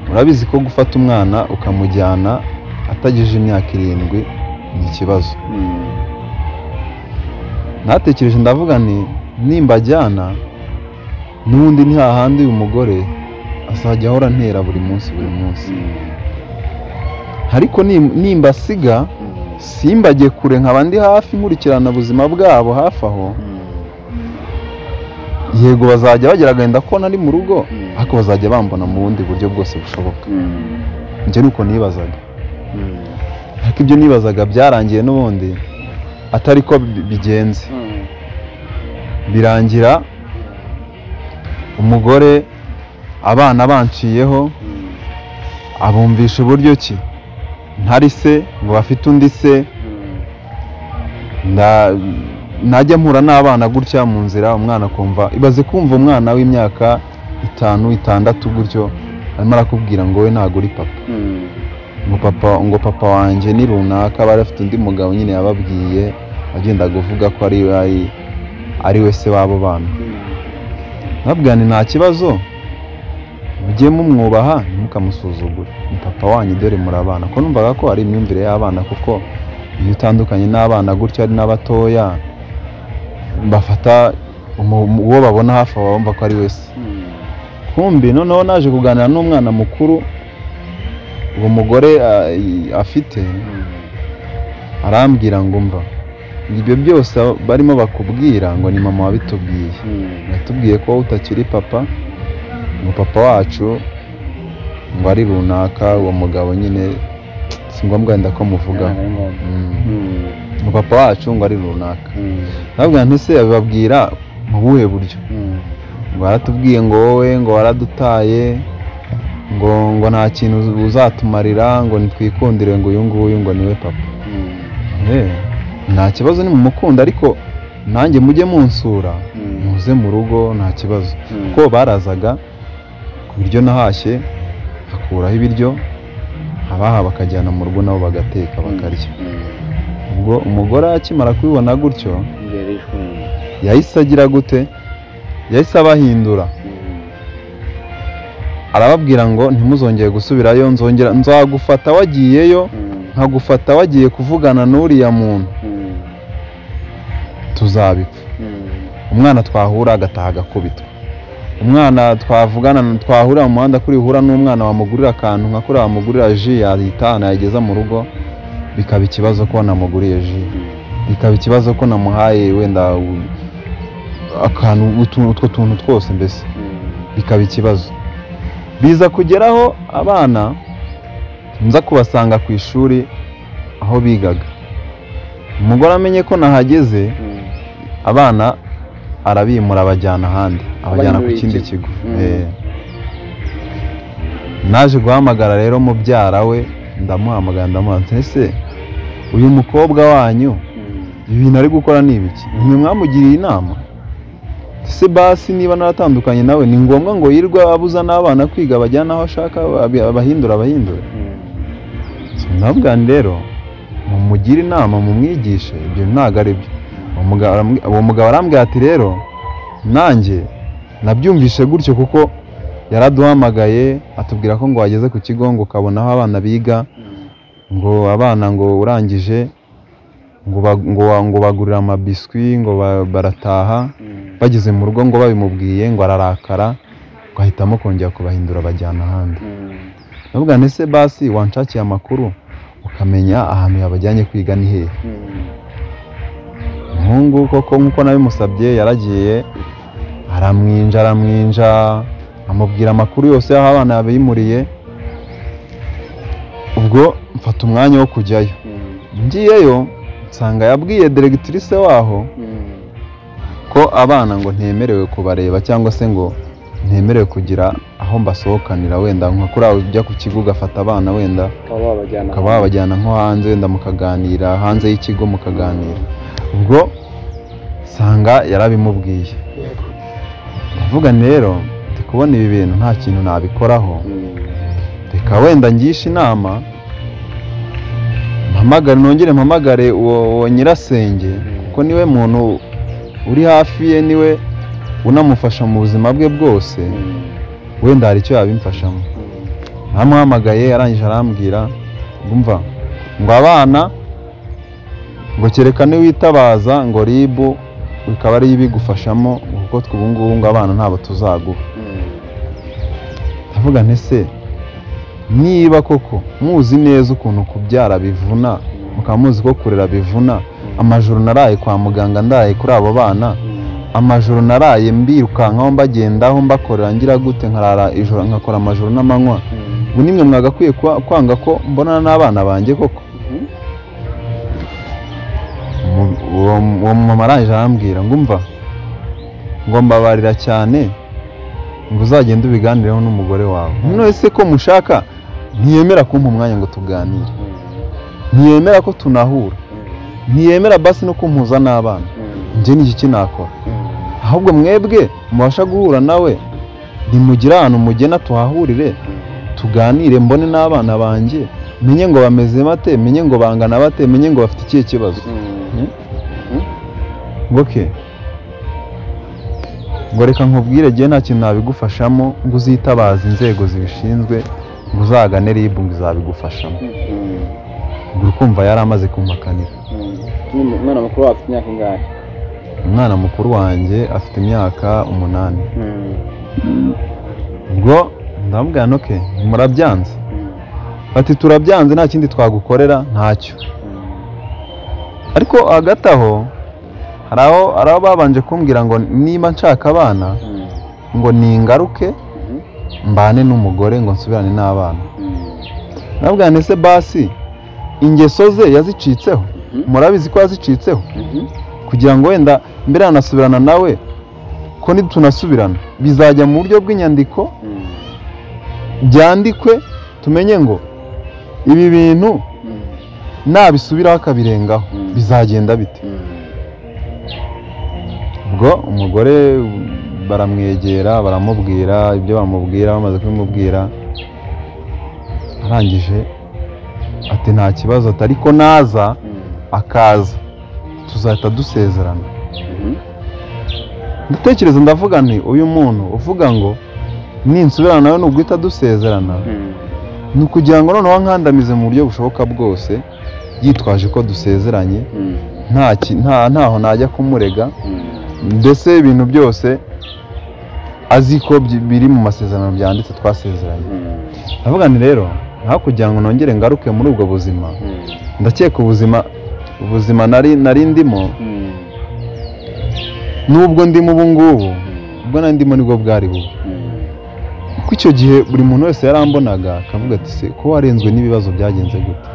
murabizi ko gufata umwana ukamujyana atagejeje imyaka irindwi ni ikibazo natekereje ndavuga nti nimbajyana n'ubundi ni hahandi uyu mugore azajya ahora antera buri munsi buri munsi ariko nim- nimbasiga simbagiye kure nkaba ndi hafi nkurikirana ubuzima bwabo hafi aho yego bazajya bagera agahinda ko nari mu rugo Mm. ariko bazajya bambona mu bundi buryo bwose bushoboka njye ni uko nibazaga ariko ibyo nibazaga byarangiye n'ubundi atari ko bi- bigenze birangira umugore abana banciyeho abumvisha uburyo ki ntari se ngo bafite undi se nda- najya mpura n'abana gutya mu nzira umwana akumva ibaze kumva umwana w'imyaka itanu itandatu gutyo arimo arakubwira ngo we ntabwo uri papa ngo papa ngo papa wanjye ni runaka bari bafite undi mugabo nyine yababwiye wagendaga uvuga ko ari ari- ari we se w'abo bana nabwira nti nta kibazo mujye mumwubaha ntimukamusuzugure ni papa wanyu dore murabana ko numvaga ko ari imyumvire y'abana kuko iyo utandukanye n'abana gutya ari n'abatoya bafata umu- uwo babona hafi aho bumva ko ari wese kumbi noneho naje kuganira n'umwana mukuru uwo mugore ah, i- afite arambwira ngo mva ibyo byose barimo bakubwira ngo ni mama wabitubwiye yatubwiye ko utakiri papa ngo papa wacu ngo ari runaka uwo mugabo nyine si ngombwa wenda ko muvugaho Mm. ngo papa wacu ngo ari runaka ntabwo ntese bababwira mu buhe buryo ngo baratubwiye ngo wowe ngo waradutaye ngo ngo nta kintu uzatumarira ngo nitwikundire ngo uyu nguyu ngo niwe papa Eh, nta kibazo ni mumukunda ariko nanjye mujye munsura muze mu rugo nta kibazo kuko barazaga ku biryo nahashye hakuraho ibiryo abaha bakajyana mu rugo nabo bagateka bakarya ubwo umugore akimara kubibona gutyo yahise agira gute yahise abahindura arababwira ngo ntimuzongere gusubirayo nzongera nzagufata wagiyeyo nkagufata wagiye kuvugana n'uriya muntu tuzabipfa umwana twahura agataha agakubitwa umwana twavugana twahurira mu muhanda kuri hura n'umwana wamugurira akantu nka kuriya wamugurira ji yahita yageza mu rugo bikaba ikibazo ko namuguriye ji bikaba ikibazo ko namuhaye wenda u- akantu utu- utwo tuntu twose mbese bikaba ikibazo biza kugeraho abana nza kubasanga ku ishuri aho bigaga umugore amenye ko nahageze abana arabimura abajyana ahandi abajyana ku Abanyuriye kindi ikigo. kigo Mm. Eh. naje guhamagara rero mubyara we ndamuhamagara ndamuha nti ese uyu mukobwa wanyu ibintu ari gukora ni ibiki mwe mwamugiriye inama se basi niba naratandukanye nawe ni ngombwa ngo yirwe abuza n'abana kwiga bajyana aho ashaka abi- abahindura abahindura nabwa rero mumugire inama mumwigishe ibyo ntabwo ari byo Uwo muga- aramubwi- uwo mugabo arambwira ati rero nanjye nabyumvise gutyo kuko yaraduhamagaye atubwira ko ngo wageze ku kigo ngo ukabona aho abana biga ngo abana ngo urangije ngo ba- ngo wa- ngo bagurira amabiswi ngo ba- barataha bageze mu rugo ngo babimubwiye ngo ararakara ngo ahitamo kongera kubahindura bajyana ahandi ndavuga nti se basi wanshakiye amakuru ukamenya ahantu yabajyanye kwiga ni hehe umuhungu koko nk'uko nabimusabye yaragiye aramwinja aramwinja amubwira amakuru yose y'aho abana yabimuriye ubwo mfata umwanya wo kujyayo ngiyeyo nsanga yabwiye deregitirise waho ko abana ngo ntemerewe kubareba cyangwa se ngo ntemerewe kugira aho mbasohokanira wenda nka kuri aho ujya ku kigo ugafata abana wenda ukaba wabajyana nko hanze wenda mukaganira hanze y'ikigo mukaganira ubwo usanga yarabimubwiye ndavuga nti rero ndi kubona ibi bintu nta kintu nabikoraho reka wenda ngishe inama mpamagare nongere mpamagare uwo uwo nyirasenge kuko niwe muntu uri hafi ye niwe unamufasha mu buzima bwe bwose wenda hari icyo yabimfashamo aramuhamagaye arangije arambwira ngo umva ngo abana ngo kereka niwitabaza ngo ribu bikaba ariyo ibigufashamo kuko twe ubu ngubu ngo abana ntabwo tuzaguha ndavuga nti se niba koko muzi neza ukuntu kubyara bivuna mukaba muzi ko kurera bivuna amajoro naraye kwa muganga ndaraye kuri abo bana amajoro naraye mbirukankaho mbagendaho mbakorera ngira gute nkarara ijoro nkakora amajoro n'amanywa ubu nimwe mwagakwiye kwa- kwanga ko mbonana n'abana banjye koko Mu- uwo uwo mumama arangije arambwira ngo umva ngo mbabarira cyane ngo uzagende ubiganireho n'umugore wawe none se ko mushaka ntiyemera kumpa umwanya ngo tuganire ntiyemera ko tunahura ntiyemera basi no kumpuza n'abana njye ni iki nakora ahubwo mwebwe mubasha guhura nawe nimugire ahantu mugena tuhahurire tuganire mbone n'abana banjye menye ngo bameze bate menye ngo bangana bate menye ngo bafite ikihe kibazo ngoke ngo reka nkubwire njye nta kintu nabigufashamo ngo uzitabaze inzego zibishinzwe ngo uzagane ribu ngo izabigufashamo ubwo kumva yari amaze kumpakanira umwana mukuru wawe afite imyaka ingahe umwana mukuru wanjye afite imyaka umunani ubwo ndamubwira ntoke murabyanze bati turabyanze nta kindi twagukorera ntacyo ariko hagati aho hari aho hari aho babanje kumbwira ngo niba nshaka abana ngo ningaruke mbane n'umugore ngo nsubirane n'abana ndabwira ntese basi ingeso ze yazicitseho murabizi ko yazicitseho kugira ngo wenda mbere yanasubirana nawe ko nitunasubirana bizajya mu buryo bw'inyandiko byandikwe tumenye ngo ibi bintu nabisubiraho akabirengaho bizagenda bite ubwo umugore baramwegera baramubwira ibyo bamubwira bamaze kubimubwira arangije ati nta kibazo ati ariko naza akaza tuzahita dusezerana ndatekereza ndavuga nti uyu muntu uvuga ngo ninsubirana nawe nubwo dusezerana ni ukugira ngo noneho nkandamize mu buryo bushoboka bwose yitwaje ko dusezeranye ntaho najya kumurega mbese ibintu byose azi ko biri mu masezerano byanditse twasezeranye ndavuga ni rero nta kugira ngo nongere ngaruke muri ubwo buzima ndakeka ubuzima ubuzima nari ndimo n'ubwo ndimo ubu ngubu ubwo nari ndimo nibwo bwari bubi kuko icyo gihe buri muntu wese yarambonaga akavuga ati se ko warenzwe n'ibibazo byagenze gute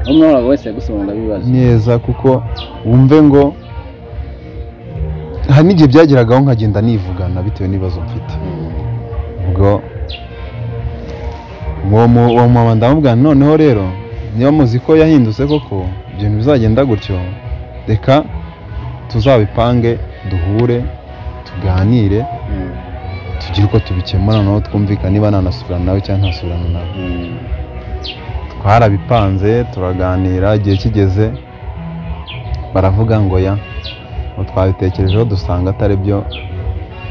umwana wese yagusobanurira ibibazo neza kuko wumve ngo hari n'igihe byageragaho nkagenda nivugana bitewe n'ibibazo mfite ubwo uwo mumama ndamubwira noneho rero niba muzi ko yahindutse koko ibintu bizagenda gutyo reka tuzabipange duhure tuganire tugire uko tubikemura naho twumvikana niba nanasubirana nawe cyangwa ntasubirana nawe twarabipanze turaganira igihe kigeze baravuga ngo ya twabitekerejeho dusanga atari byo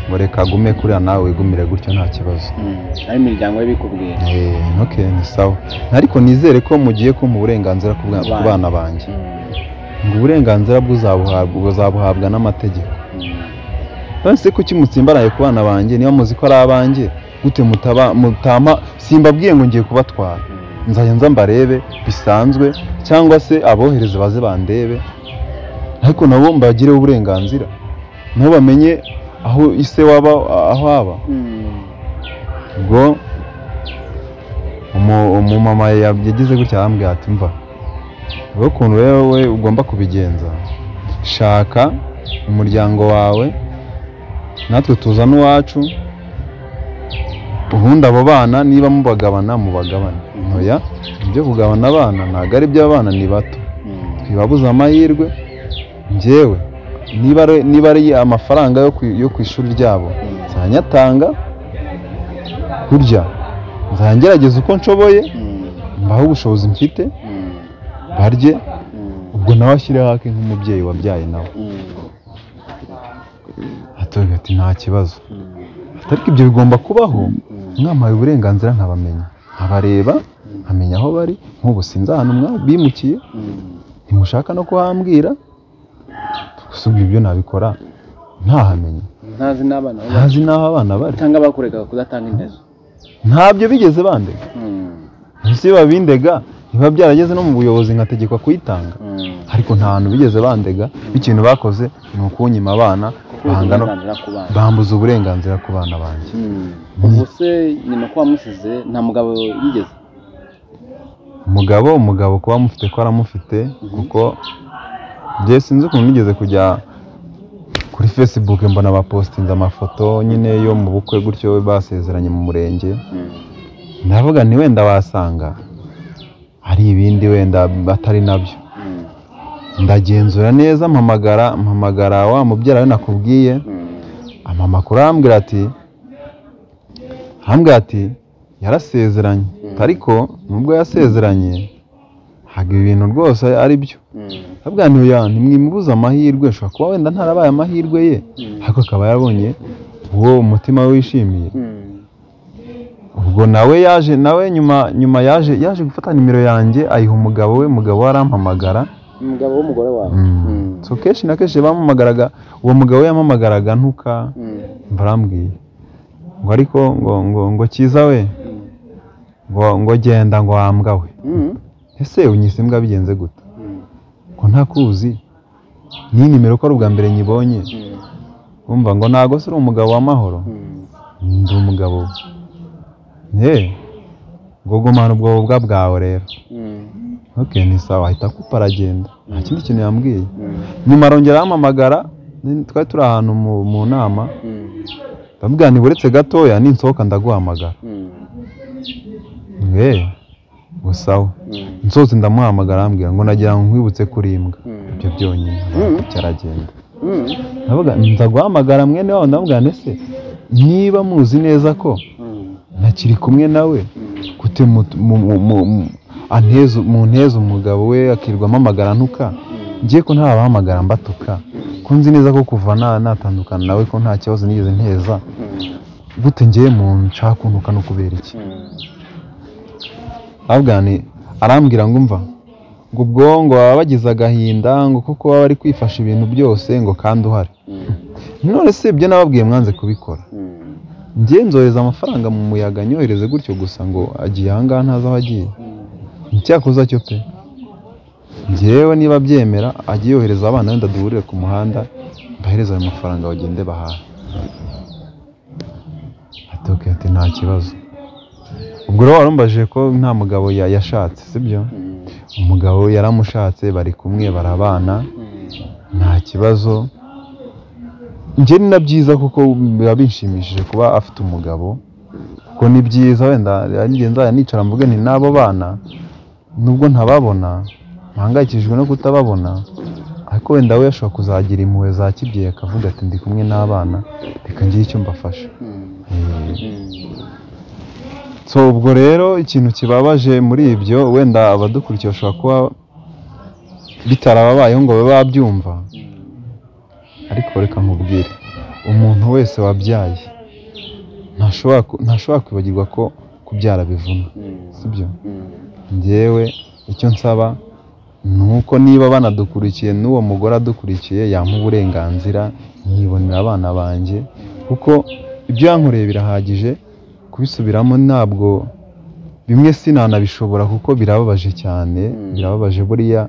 ngo reka agume kuriya nawe wigumire gutyo nta kibazo ari imiryango y'ibikubwira ntoke ni sawa ariko nizere ko mugiye kumpa uburenganzira ku bwa- ku bana banjye ngo uburenganzira bw'uzabuhabwa buzabuhabwa n'amategeko nonese kuki mutsimbaraye ku bana banjye niba muzi ko ari abanjye gute mutaba mutama simbabwiye ngo ngiye kubatwara nzajya nza mbarebe bisanzwe cyangwa se abohereze baze bandebe ariko nabo mbagireho uburenganzira nabo bamenye aho ise waba aho aba ubwo umu- umumama ya- yagize gutya arambwira ati mva wowe ukuntu wewe ugomba kubigenza shaka umuryango wawe natwe tuzana uwacu ubundi abo bana niba mubagabana mubagabane ntoya ibyo kugabana abana ntabwo ari iby'abana ni bato twibabuze amahirwe njyewe niba ari- niba ari amafaranga yo ku- yo ku ishuri ryabo nzanyatanga kurya nzangerageza uko nshoboye mbaho ubushobozi mfite barye ubwo nawe ashyireho ake nk'umubyeyi wabyaye nawe atubwira ati nta kibazo Ati, ariko ibyo bigomba kubaho mwampaye uburenganzira nkabamenya nkabareba nkamenya aho bari nk'ubu sinzi ahantu mwa- bimukiye ntimushaka no kuhambwira gusa ubu ibyo nabikora ntahamenya ntazi n'abana bo ntazi n'aho abana bari cyangwa bakurekaga kudatanga indezo ntabyo bigeze bandega ese iyo babindega biba byarageze no mu buyobozi nkategekwa kuyitanga ariko nta hantu bigeze bandega ikintu bakoze ni ukunyima abana banga no- uburenganzira ku bana bambuza uburenganzira ku bana banjye ubu se nyuma ko wamusize nta mugabo yigeze umugabo umugabo kuba amufite ko aramufite kuko njye sinzi ukuntu nigeze kujya kuri facebook mbona bapositinze amafoto nyine yo mu bukwe gutyo basezeranye mu murenge ndavuga nti wenda wasanga hari ibindi wenda batari nabyo ndagenzura neza mpamagara mpamagara wa mubyara we nakubwiye ama amakuru arambwira ati arambwira ati yarasezeranye ariko nubwo yasezeranye ntabwo ibintu rwose ari byo ntabwo ntuya ntimwimubuze amahirwe ushobora kuba wenda ntarabaye amahirwe ye ariko akaba yabonye uwo umutima we wishimiye ubwo nawe yaje nawe nyuma nyuma yaje yaje gufata nimero yanjye ayiha umugabo we umugabo we arampamagara umugabo w'umugore wawe so kenshi na kenshi bamamagaraga uwo mugabo yamamagaraga ntuka barambwiye ngo ariko ngo ngo ngo cyiza we ngo ngo genda ngo wambwa we ese unyise imbwa bigenze gute ko ntakuzi ni nimero ko ari ubwa mbere nyibonye wumva ngo ntago se uri umugabo w'amahoro ndi umugabo ye ngo gumana ubwo bubwa bwawe rero oke ni sawa ahita akupa aragenda nta kindi kintu yambwiye nyuma arongera ahamamagara twari turi ahantu mu- mu nama ndamubwira nti buretse gatoya ninsohoka ndaguhamagara ye gusa we nsohotse ndamuhamagara arambwira ngo nagira ngo nkwibutse kuri imbwa ibyo byonyine cyaragenda ndavuga nza guhamagara mwene wabo ndamubwira ese niba muzi neza ko ntakiri kumwe nawe gute mu- mu- mu- mu- mu- anteze- munteze umugabo we akirwa amamagara ntuka ngiye ko ntabahamagara mbatuka ko nzi neza ko kuva na- natandukana nawe ko nta kibazo nigeze nteza gute ngiye mu nshaka ukuntu ukanukubera iki abwani arambwira ngo umva ngo ubwo ngo baba bagize agahinda ngo kuko baba bari kwifasha ibintu byose ngo kandi uhari none se ibyo nababwiye mwanze kubikora njye nzohereza amafaranga mu muyaga nyohereze gutyo gusa ngo agiye ahangaha ntazi aho agiye icyakoza cyo pe njyewe niba abyemera ajye yohereza abana wenda duhurire ku muhanda mbahereze ayo mafaranga bagende bahahe ati "Ok, ati nta kibazo ubwo rero warumbaje ko nta mugabo ya- yashatse sibyo umugabo yaramushatse bari kumwe barabana nta kibazo njye ni na byiza kuko biba binshimishije kuba afite umugabo kuko ni byiza wenda njye nzajya nicara mvuge nti n'abo bana nubwo ntababona mpangayikishijwe no kutababona ariko wenda we ashobora kuzagira impuhwe za kibyeyi akavuga ati ndi kumwe n'abana reka ngire icyo mbafasha Eh, so ubwo rero ikintu kibabaje muri ibyo wenda abadukurikiye bashobora kuba bitarababayeho ngo babe babyumva ariko reka nkubwire umuntu wese wabyaye ntashobora ku- ntashobora kwibagirwa ko kubyara bivuna sibyo njyewe icyo nsaba ni uko niba banadukurikiye n'uwo mugore adukurikiye yampa uburenganzira nkibonera abana banjye kuko ibyo yankoreye birahagije kubisubiramo ntabwo bimwe sinanabishobora kuko birababaje cyane birababaje buriya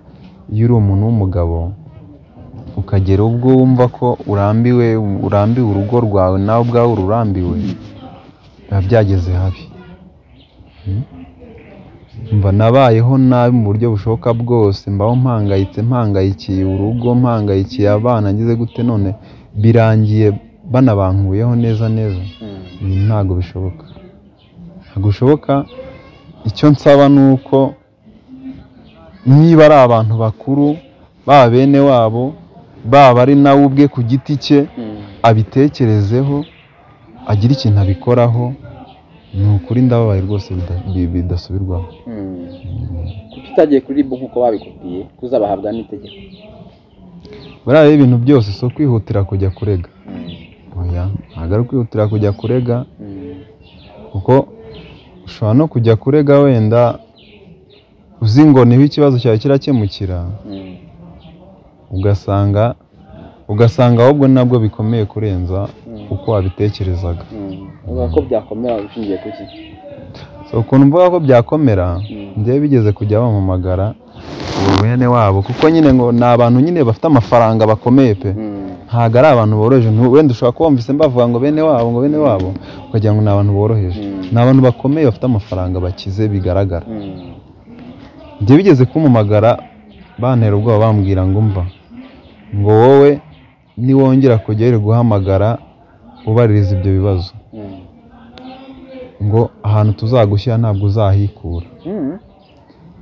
iyo uri umuntu w'umugabo ukagera ubwo wumva ko urambiwe urambiwe urugo rwawe nawe ubwawe ururambiwe biba byageze habi mba nabayeho nabi mu buryo bushoboka bwose mbaho mpangayitse mpangayikiye urugo mpangayikiye abana ngize gute none birangiye banabankuyeho neza neza ibi ntabwo bishoboka ntabwo bishoboka icyo nsaba ni uko niba ari abantu bakuru baba bene wabo baba ari nawe ubwe ku giti cye abitekerezeho agira ikintu abikoraho ni ukuri ndababaye rwose bida- bi- bidasubirwaho tutagiye kuri bo nk'uko babikubwiye kuzabahabwa n'itegeko buriya rero ibintu byose si ukwihutira kujya kurega oya ntabwo ari ukwihutira kujya kurega kuko ushobora no kujya kurega wenda uzi ngo niho ikibazo cyawe kirakemukira ugasanga ugasanga ahubwo nabwo bikomeye kurenza uko wabitekerezaga uvuga ko byakomera ushingiye ku ki so ukuntu mvuga ko byakomera njyewe bigeze kujya bampamagara uwo mwene wabo kuko nyine ngo ni abantu nyine bafite amafaranga bakomeye pe ntabwo ari abantu boroheje ntu- wenda ushobora kuba wumvise mbavuga ngo bene wabo ngo bene wabo ukagira ngo ni abantu boroheje ni abantu bakomeye bafite amafaranga bakize bigaragara njye bigeze kumumagara bantera ubwoba bambwira ngo umva ngo wowe niwongera kujya uri guhamagara ubaririza ibyo bibazo ngo ahantu tuzagushyira ntabwo uzahikura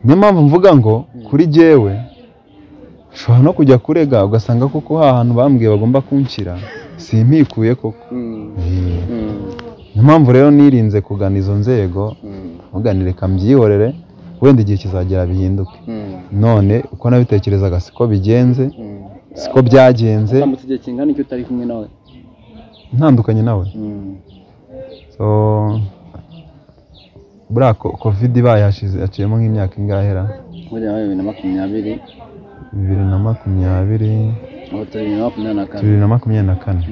niyo mpamvu mvuga ngo kuri jyewe nshobora no kujya kurega ugasanga koko hantu bambwiye bagomba kunshyira simpikuye koko Eh, niyo mpamvu rero nirinze kugana izo nzego muganire reka mbyihorere wenda igihe kizagera bihinduke none uko nabitekerezaga siko bigenze siko byagenze utambutse igihe kingana icyo utari kumwe nawe ntandukanye nawe so buriya ko- covid ibaye hashize haciyemo nk'imyaka ingahera buriya wabaye bibiri na makumyabiri bibiri na makumyabiri ubu turi bibiri na makumyabiri bibiri na makumyabiri na kane na kane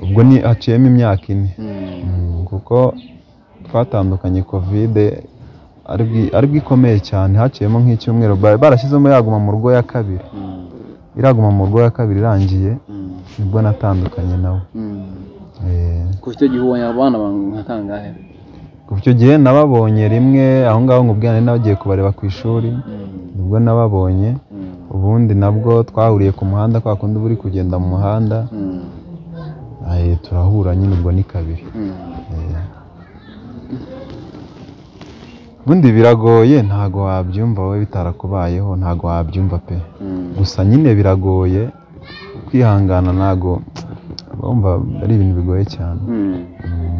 Mm. ubwo ni haciyemo imyaka ine Mm. Mm, kuko twatandukanye kovide ari bwi- ari bwo ikomeye cyane haciyemo nk'icyumweru ba- barashyizemo yaguma mu rugo ya kabiri Mm. iraguma mu rugo ya kabiri irangiye Mm. nibwo natandukanye nawe Mm. Eh, kuva icyo gihe ubonye abana bangu nka kangahe kuva icyo gihe nababonye rimwe aho ngaho nkubwira nari nagiye kubareba ku ishuri Mm. nibwo nababonye Mm. ubundi nabwo twahuriye ku muhanda kwa kundi uba uri kugenda mu muhanda Mm. eh, turahura nyine ubwo ni kabiri Mm. Eh. ubundi biragoye ntago wabyumva wowe bitarakubayeho ntago wabyumva pe Mm. gusa nyine biragoye kwihangana ntago urumva ari ibintu bigoye cyane Mm.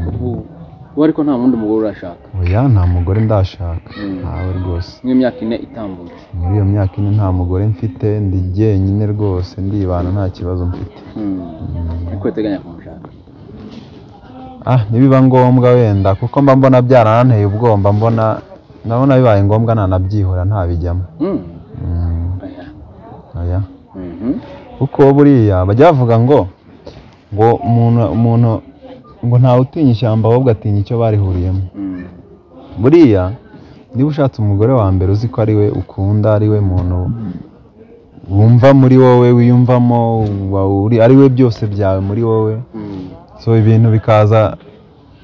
Ubu- ubu ariko nta wundi mugore urashaka oya nta mugore ndashaka Mm. ntawe rwose nk'imyaka ine itambutse muri iyo myaka ine nta mugore mfite ndi jyenyine rwose ndibana nta kibazo mfite ariko uteganya kumushaka ah nibiba ngombwa wenda kuko mba mbona byarananteye ubwoba mba mbona ndabona bibaye ngombwa nanabyihora ntabijyamo Mm. Mm, Oya. oya Mhm. kuko buriya bajya bavuga ngo ngo umuntu umuntu ngo ntawe utinya ishyamba ahubwo atinya icyo barihuriyemo Mm. buriya niba ushatse umugore wa mbere uzi ko ari we ukunda ari we muntu wumva muri wowe wiyumvamo wa- uri- ari we byose byawe muri wowe Mm. so ibintu bikaza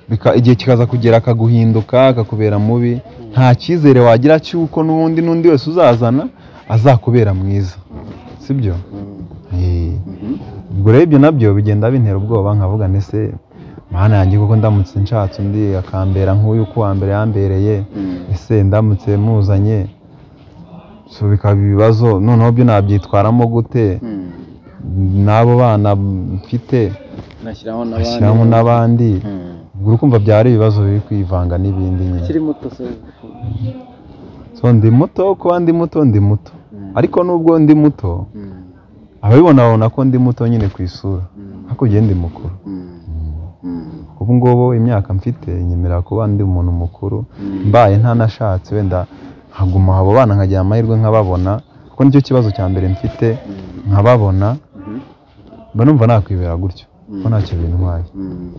bika- igihe kikaza kugera akaguhinduka akakubera mubi nta cyizere wagira cy'uko n'undi n'undi wese uzazana azakubera mwiza sibyo Mm. Eh. Mhm. ubwo rero ibyo nabyo bigenda bintera ubwoba nkavuga ese mana yanjye kuko ndamutse nshatse undi akambera nk'uyu uko uwa mbere yambereye Mm. ese ndamutse muzanye so bikaba ibibazo noneho byo nabyitwaramo gute Mm. n'abo bana mfite nashyiraho n'abandi ashyiramo n'abandi Mm. ubwo urukumva byaba ari ibibazo biri kwivanga n'ibindi nyine ukiri muto se so ndi muto kuba ndi muto ndi muto Mm. ariko nubwo ndi muto Mm. ababibona babona ko ndi muto nyine ku isura Mm. hakurya ndi mukuru Mm. Mm. ubu ngubu imyaka mfite nyemerera kuba ndi umuntu mukuru mbaye ntanashatse wenda nkaguma abo bana nkagira amahirwe nkababona kuko nicyo kibazo cya mbere mfite Mm. nkababona Mhm. mba numva nakwibera gutyo Mm. ko ntacyo bintwaye Mm.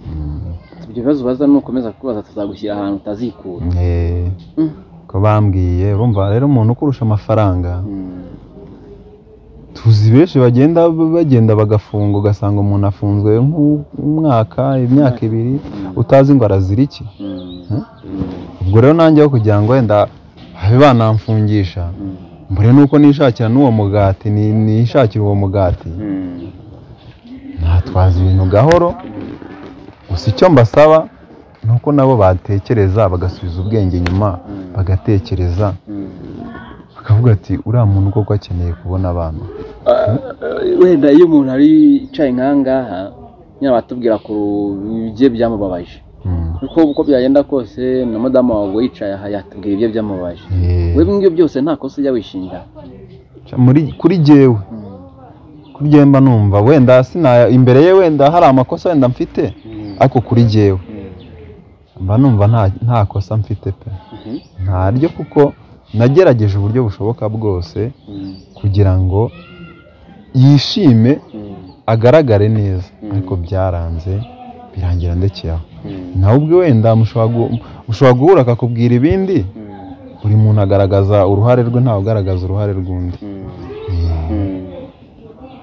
ibyo bibazo ubaza nukomeza kubaza tuzagushyira ahantu utazikura Eh, Mm. ko bambwiye urumva rero umuntu ukurusha amafaranga Mm. tuzi benshi bagenda bagenda bagafunga ugasanga umuntu afunzwe nk'umwaka imyaka ibiri utazi ngo arazira iki Mm. Huh? Mm. ubwo rero nanjye aho kugira ngo wenda habe banamfungisha Mm. mbere nuko nishakira n'uwo mugati ni- nishakira uwo mugati Mm. natwaza ibintu gahoro gusa icyo mbasaba ni uko nabo batekereza bagasubiza ubwenge inyuma bagatekereza Mm. bakavuga ati uriya muntu koko akeneye kubona abantu wenda iyo umuntu ari yicaye nkangaha nyine batubwira ku bye byamubabaje Mm. kuko uko byagenda kose na madamu wawe yicaye aha yatubwira ibye byamubabaje Eh, we ngibyo byose nta kosa ujya wishingira muri- kuri jyewe kuri jyewe mba numva wenda sina imbere ye wenda hari amakosa wenda mfite ariko kuri jyewe mba numva nta- nta kosa mfite pe ntaryo kuko nagerageje uburyo bushoboka bwose kugira ngo yishime agaragare neza Mm. ariko byaranze birangira ndekeye aho nawe ubwe wenda mushobora gu- mushobora guhura akakubwira ibindi buri muntu agaragaza uruhare rwe ntawe ugaragaza uruhare rw'undi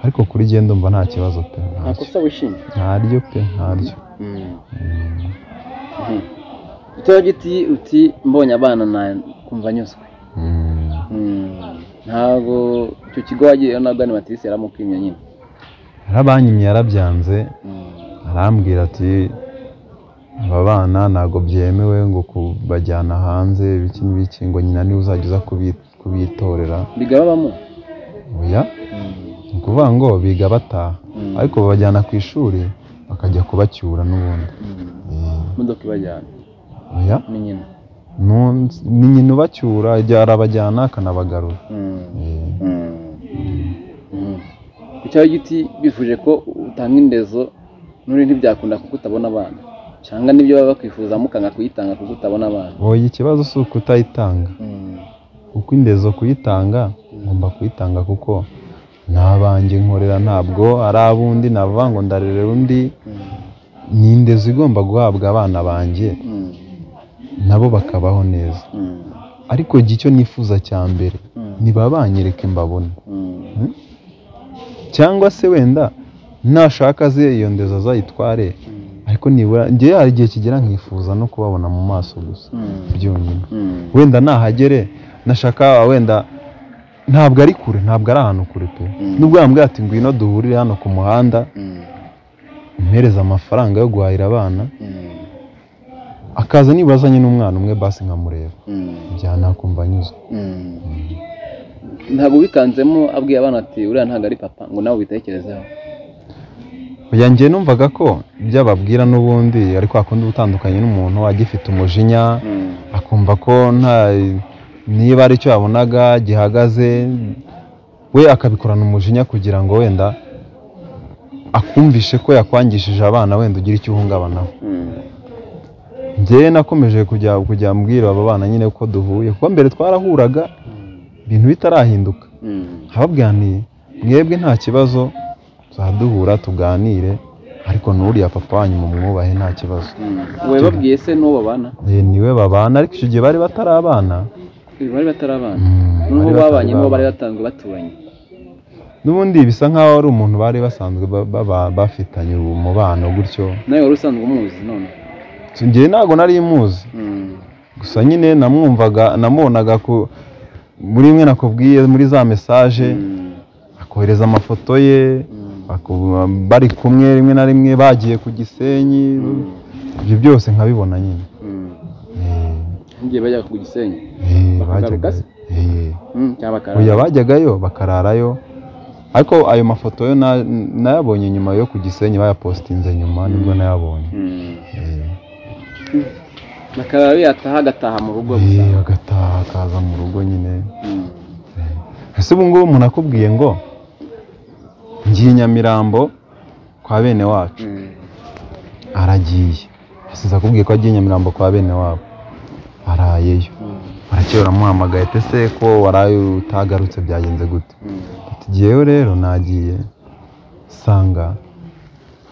ariko kuri jye ndumva nta kibazo pe nta ntacyo. kosa wishingira ntaryo pe ntaryo icyo giti uti mbonye abana na kumva nyuzwe Mm. Mm. ntabwo icyo kigo wagiyeyo nabwo ni matirisi yaramukwimye nyine yarabanyimye yarabyanze Mm. arambwira ati aba bana ntabwo byemewe ngo kubajyana hanze ibiki n'ibiki ngo nyina niwe uzajya uza kubi- kubitorera biga babamo oya ni ukuvuga ngo biga bataha Mm. ariko babajyana ku ishuri bakajya kubacyura n'ubundi Eh, imodoka ibajyana oya ni nyina Nu- ni nyina ubacyura igihe arabajyana akanabagarura Mm. Eh, Mm. ku cyaro giti bifuje ko utanga indezo nuri ntibyakunda kuko utabona abana cyangwa n'ibyo baba bakwifuza mukanga kuyitanga kuko utabona abana oya ikibazo si ukutayitanga kuko indezo kuyitanga ngomba kuyitanga kuko nta banjye nkorera ntabwo ari ab'undi navuga ngo ndarerera undi ni indezo igomba guhabwa abana banjye Mm. nabo bakabaho neza Mm. ariko njye icyo nifuza cya mbere Mm. ntibabanyereke mbabona Mm. cyangwa se wenda nashaka aze iyo ndezo azayitware Mm. ariko nibura njye hari igihe kigera nkifuza no kubabona mu maso gusa Mm. byonyine Mm. wenda nahagere nashaka wenda ntabwo ari kure ntabwo ari ahantu kure pe Mm. nubwo yambwira ati ngwino duhurire hano ku muhanda Mm. mpereze amafaranga yo guhahira abana Mm. akaza niba azanye n'umwana umwe basi nkamureba Mm. bya nakumva anyuzwe ntabwo wikanzemo abwiye abana ati uriya ntabwo ari papa ngo nawe ubitekerezeho oya njye numvaga ko ibyo ababwira n'ubundi ariko akunda ubutandukanye n'umuntu agifite umujinya akumva ko nta niba ari cyo yabonaga gihagaze we akabikorana umujinya kugira ngo wenda akumvishe ko yakwangishije abana wenda ugira icyo uhungabanaho njyewe nakomeje kujya kujya mbwira aba bana nyine ko duhuye kuko mbere twarahuraga ibintu bitarahinduka nkababwira nti mwebwe nta kibazo tuzaduhura tuganire ariko n'uriya papa wanyu mumwubahe nta kibazo wowe babwiye se n'uwo babana Eh, niwe babana ariko icyo gihe bari batari abana ibi bari batari abana Mm, n'uwo bari babanye batari n'uwo bari babana. batanzwe baturanye n'ubundi bisa nk'aho ari umuntu bari basanzwe ba- baba- bafitanye umubano gutyo nawe wari usanzwe umuzi none njyewe ntabwo nari muzi Mm. gusa nyine namwumvaga namubonaga ku muri imwe nakubwiye muri za mesaje Mm. akohereza amafoto ye Mm. aku- bari kumwe rimwe na rimwe bagiye ku gisenyi ibyo byose nkabibona nyine Mm. Eh, n'igihe bajya ku gisenyi eh, Bakagaruka bajyaga- se? eh. Mm, cyangwa bakarara oya bajyagayo bakararayo ariko ayo mafoto yo na- nayabonye nyuma yo ku gisenyi bayapositinze nyuma nibwo nayabonye Mm. Eh. bakarara yataha agataha mu rugo gusa Eh, agataha akaza mu rugo nyine Mm. ese ubu ngubu umuntu akubwiye ngo ngiye nyamirambo kwa bene wacu Mm. aragiye asize akubwiye ko agiye nyamirambo kwa bene wabo arayeyo Mm. barakeye uramuhamagaye ati ese ko waraye utagarutse byagenze gute Mm. ati ngewe rero nagiye sanga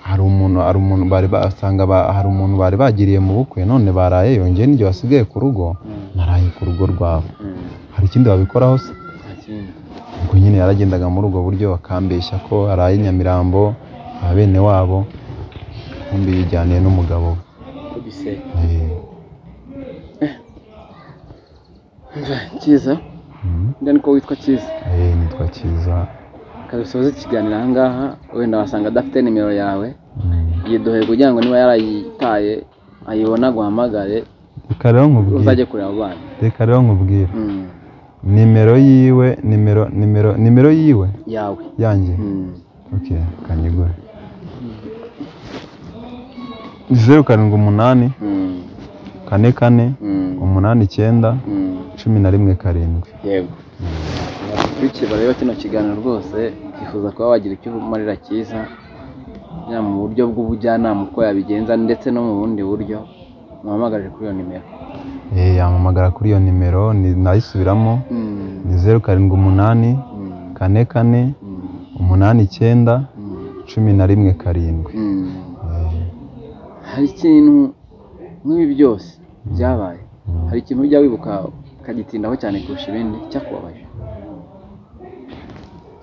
hari umuntu hari umuntu bari basanga hari umuntu bari bagiriye mu bukwe none barayeyo njyewe n'igihe wasigaye ku rugo naraye ku rugo rwabo Mm. hari ikindi babikoraho se nta kindi ubwo nyine yaragendaga muri ubwo buryo bakambeshya ko araye nyamirambo aba bene wabo bombi yijyaniye n'umugabo we ku gisenyi Eh, cyiza mm, nda niko witwa cyiza eh, nitwa cyiza reka dusoze ikiganiro aha ngaha wenda wasanga adafite nimero yawe mm. yiduhe kugira ngo niba yarayitaye ayibona aguhamagare reka rero nkubwire uzajye kureba abo bana reka rero nkubwire Mm, nimero yiwe nimero nimero nimero yiwe yawe yanjye Mm, ok kanyigure zeru karindwi umunani mm, kane kane mm, umunani icyenda mm. cumi na rimwe karindwi yego bakurikiye bareba kino kiganiro rwose twifuza kuba wagira icyo umarira cyiza yaba mu buryo bw'ubujyanama uko yabigenza ndetse no mu bundi buryo muhamagare kuri iyo nimero Eh, yamamagara kuri iyo nimero ni- nayisubiramo Mm, ni zeru karindwi umunani mm, kane kane mm, umunani icyenda mm. cumi na rimwe karindwi hari ikintu nk'ibi byose byabaye hari ikintu ujya wibuka ukagitindaho cyane kurusha ibindi cyakubabaje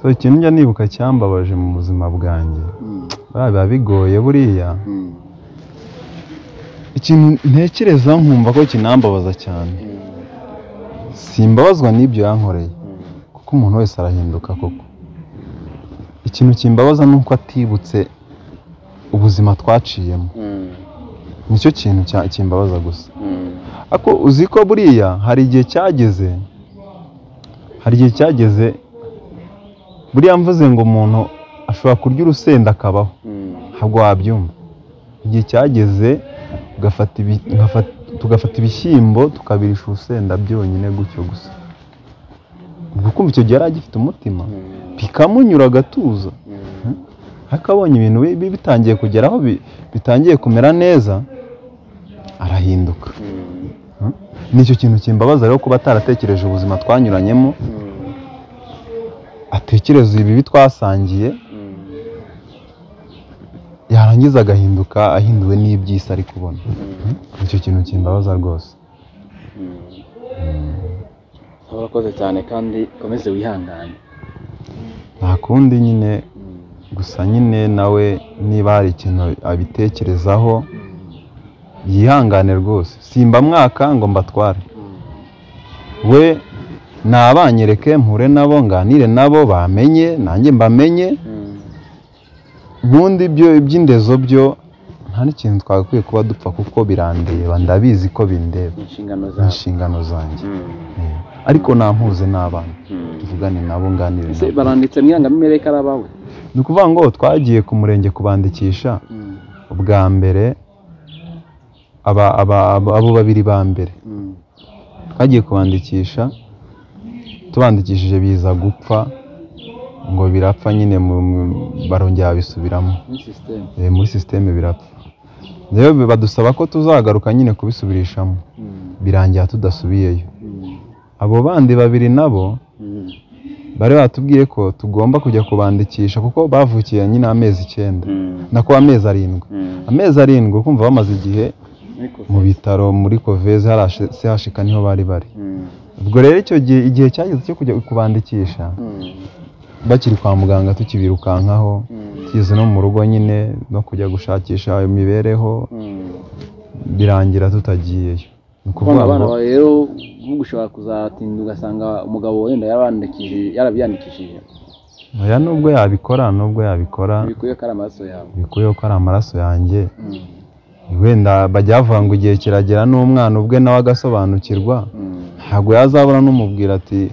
so ikintu njya nibuka cyambabaje mu buzima bwanjye Mm, buriya biba bigoye buriya mm, ikintu ntekereza nkumva ko kinambabaza cyane mm, simbabazwa n'ibyo yankoreye mm, kuko umuntu wese arahinduka koko ikintu kimbabaza ni uko atibutse ubuzima twaciyemo mm, nicyo kintu cya- kimbabaza gusa Mm. ariko uzi ko buriya hari igihe cyageze hari igihe cyageze buriya mvuze ngo umuntu ashobora kurya urusenda akabaho Mm. ntabwo wabyumva igihe cyageze ugafata ibi- ngafata- tugafata ibishyimbo tukabirisha urusenda byonyine gutyo gusa ubwo kumva icyo gihe yari agifite umutima Mm. bikamunyura agatuza Mm. ariko abonye ibintu bi- bi- bitangiye kugera aho bi- bitangiye kumera neza arahinduka Mm. nicyo kintu kimbabaza rero kuba ataratekereje ubuzima twanyuranyemo Mm. atekereza ibibi twasangiye Mm. yarangiza agahinduka ahinduwe n'iby'isi ari kubona Mm. nicyo kintu kimbabaza rwose urakoze cyane kandi ukomeze wihangane nta kundi nyine gusa nyine nawe niba hari ikintu abitekerezaho yihangane rwose simba mwaka ngo mbatware we ni abanyereke mpure nabo nganire nabo bamenye nanjye mbamenye ubundi byo iby'indezo byo nta n'ikintu twagakwiye kuba dupfa kuko birandeba ndabizi ko bindeba inshingano ni zawe inshingano zanjye Eh, ariko nampuze n'abana tuvugane nabo nganire ese nabo baranditse mwirangamimerere ko ari abawe ni ukuvuga ngo twagiye ku murenge kubandikisha ubwa mbere aba- aba- aba- abo babiri ba mbere twagiye kubandikisha tubandikishije biza gupfa ngo birapfa nyine mu- mu- barongera babisubiramo muri sisiteme Eh, muri sisiteme birapfa rero badusaba ko tuzagaruka nyine kubisubirishamo birangira tudasubiyeyo abo bandi babiri nabo bari batubwiye ko tugomba kujya kubandikisha kuko bavukiye nyine amezi icyenda nako amezi arindwi amezi arindwi kumva bamaze igihe ariko mu bitaro muri koveze sehashika niho bari bari ubwo rero icyo gihe igihe cyageze cyo kujya kubandikisha bakiri kwa muganga tukibirukankaho tugeze no mu rugo nyine no kujya gushakisha ayo mibereho birangira tutagiyeyo ni ukuvuga abana ngo bawe rero ushobora kuzatinda ugasanga umugabo wenda yarabandikishije yarabyandikishije oya nubwo yabikora nubwo yabikora bikuye ko ari amaraso yawe bikuyeho ko ari amaraso yanjye Mm. wenda bajya bavuga ngo igihe kiragera n'umwana ubwe nawe agasobanukirwa Mm. ntabwo yazabura n'umubwira ati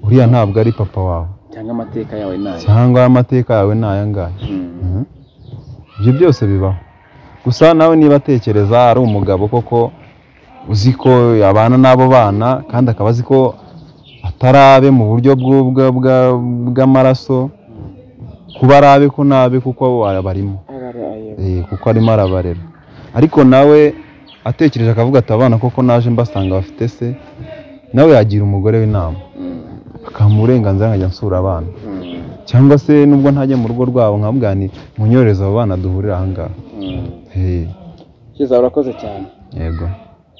uriya ntabwo ari papa wawe cyangwa amateka yawe nayo cyangwa amateka yawe ni aya ngaya Mm. ibyo byose bibaho gusa nawe niba atekereza ari umugabo koko uzi ko abana n'abo bana kandi akaba azi ko atarabe mu buryo bw'u- bwa- bwa- bw'amaraso kuba arabe ko nabe kuko arabarimo Eh, kuko arimo arabarera ariko nawe atekereje akavuga ati abana koko naje mbasanga bafite se nawe yagira umugore w'inama Mm. akamuha uburenganzira nkajya nsura abana Mm. cyangwa se nubwo ntajya mu rugo rwabo nkabwani munyoreze abo bana duhurira ahangaha Mm. Eh, Kiza urakoze cyane yego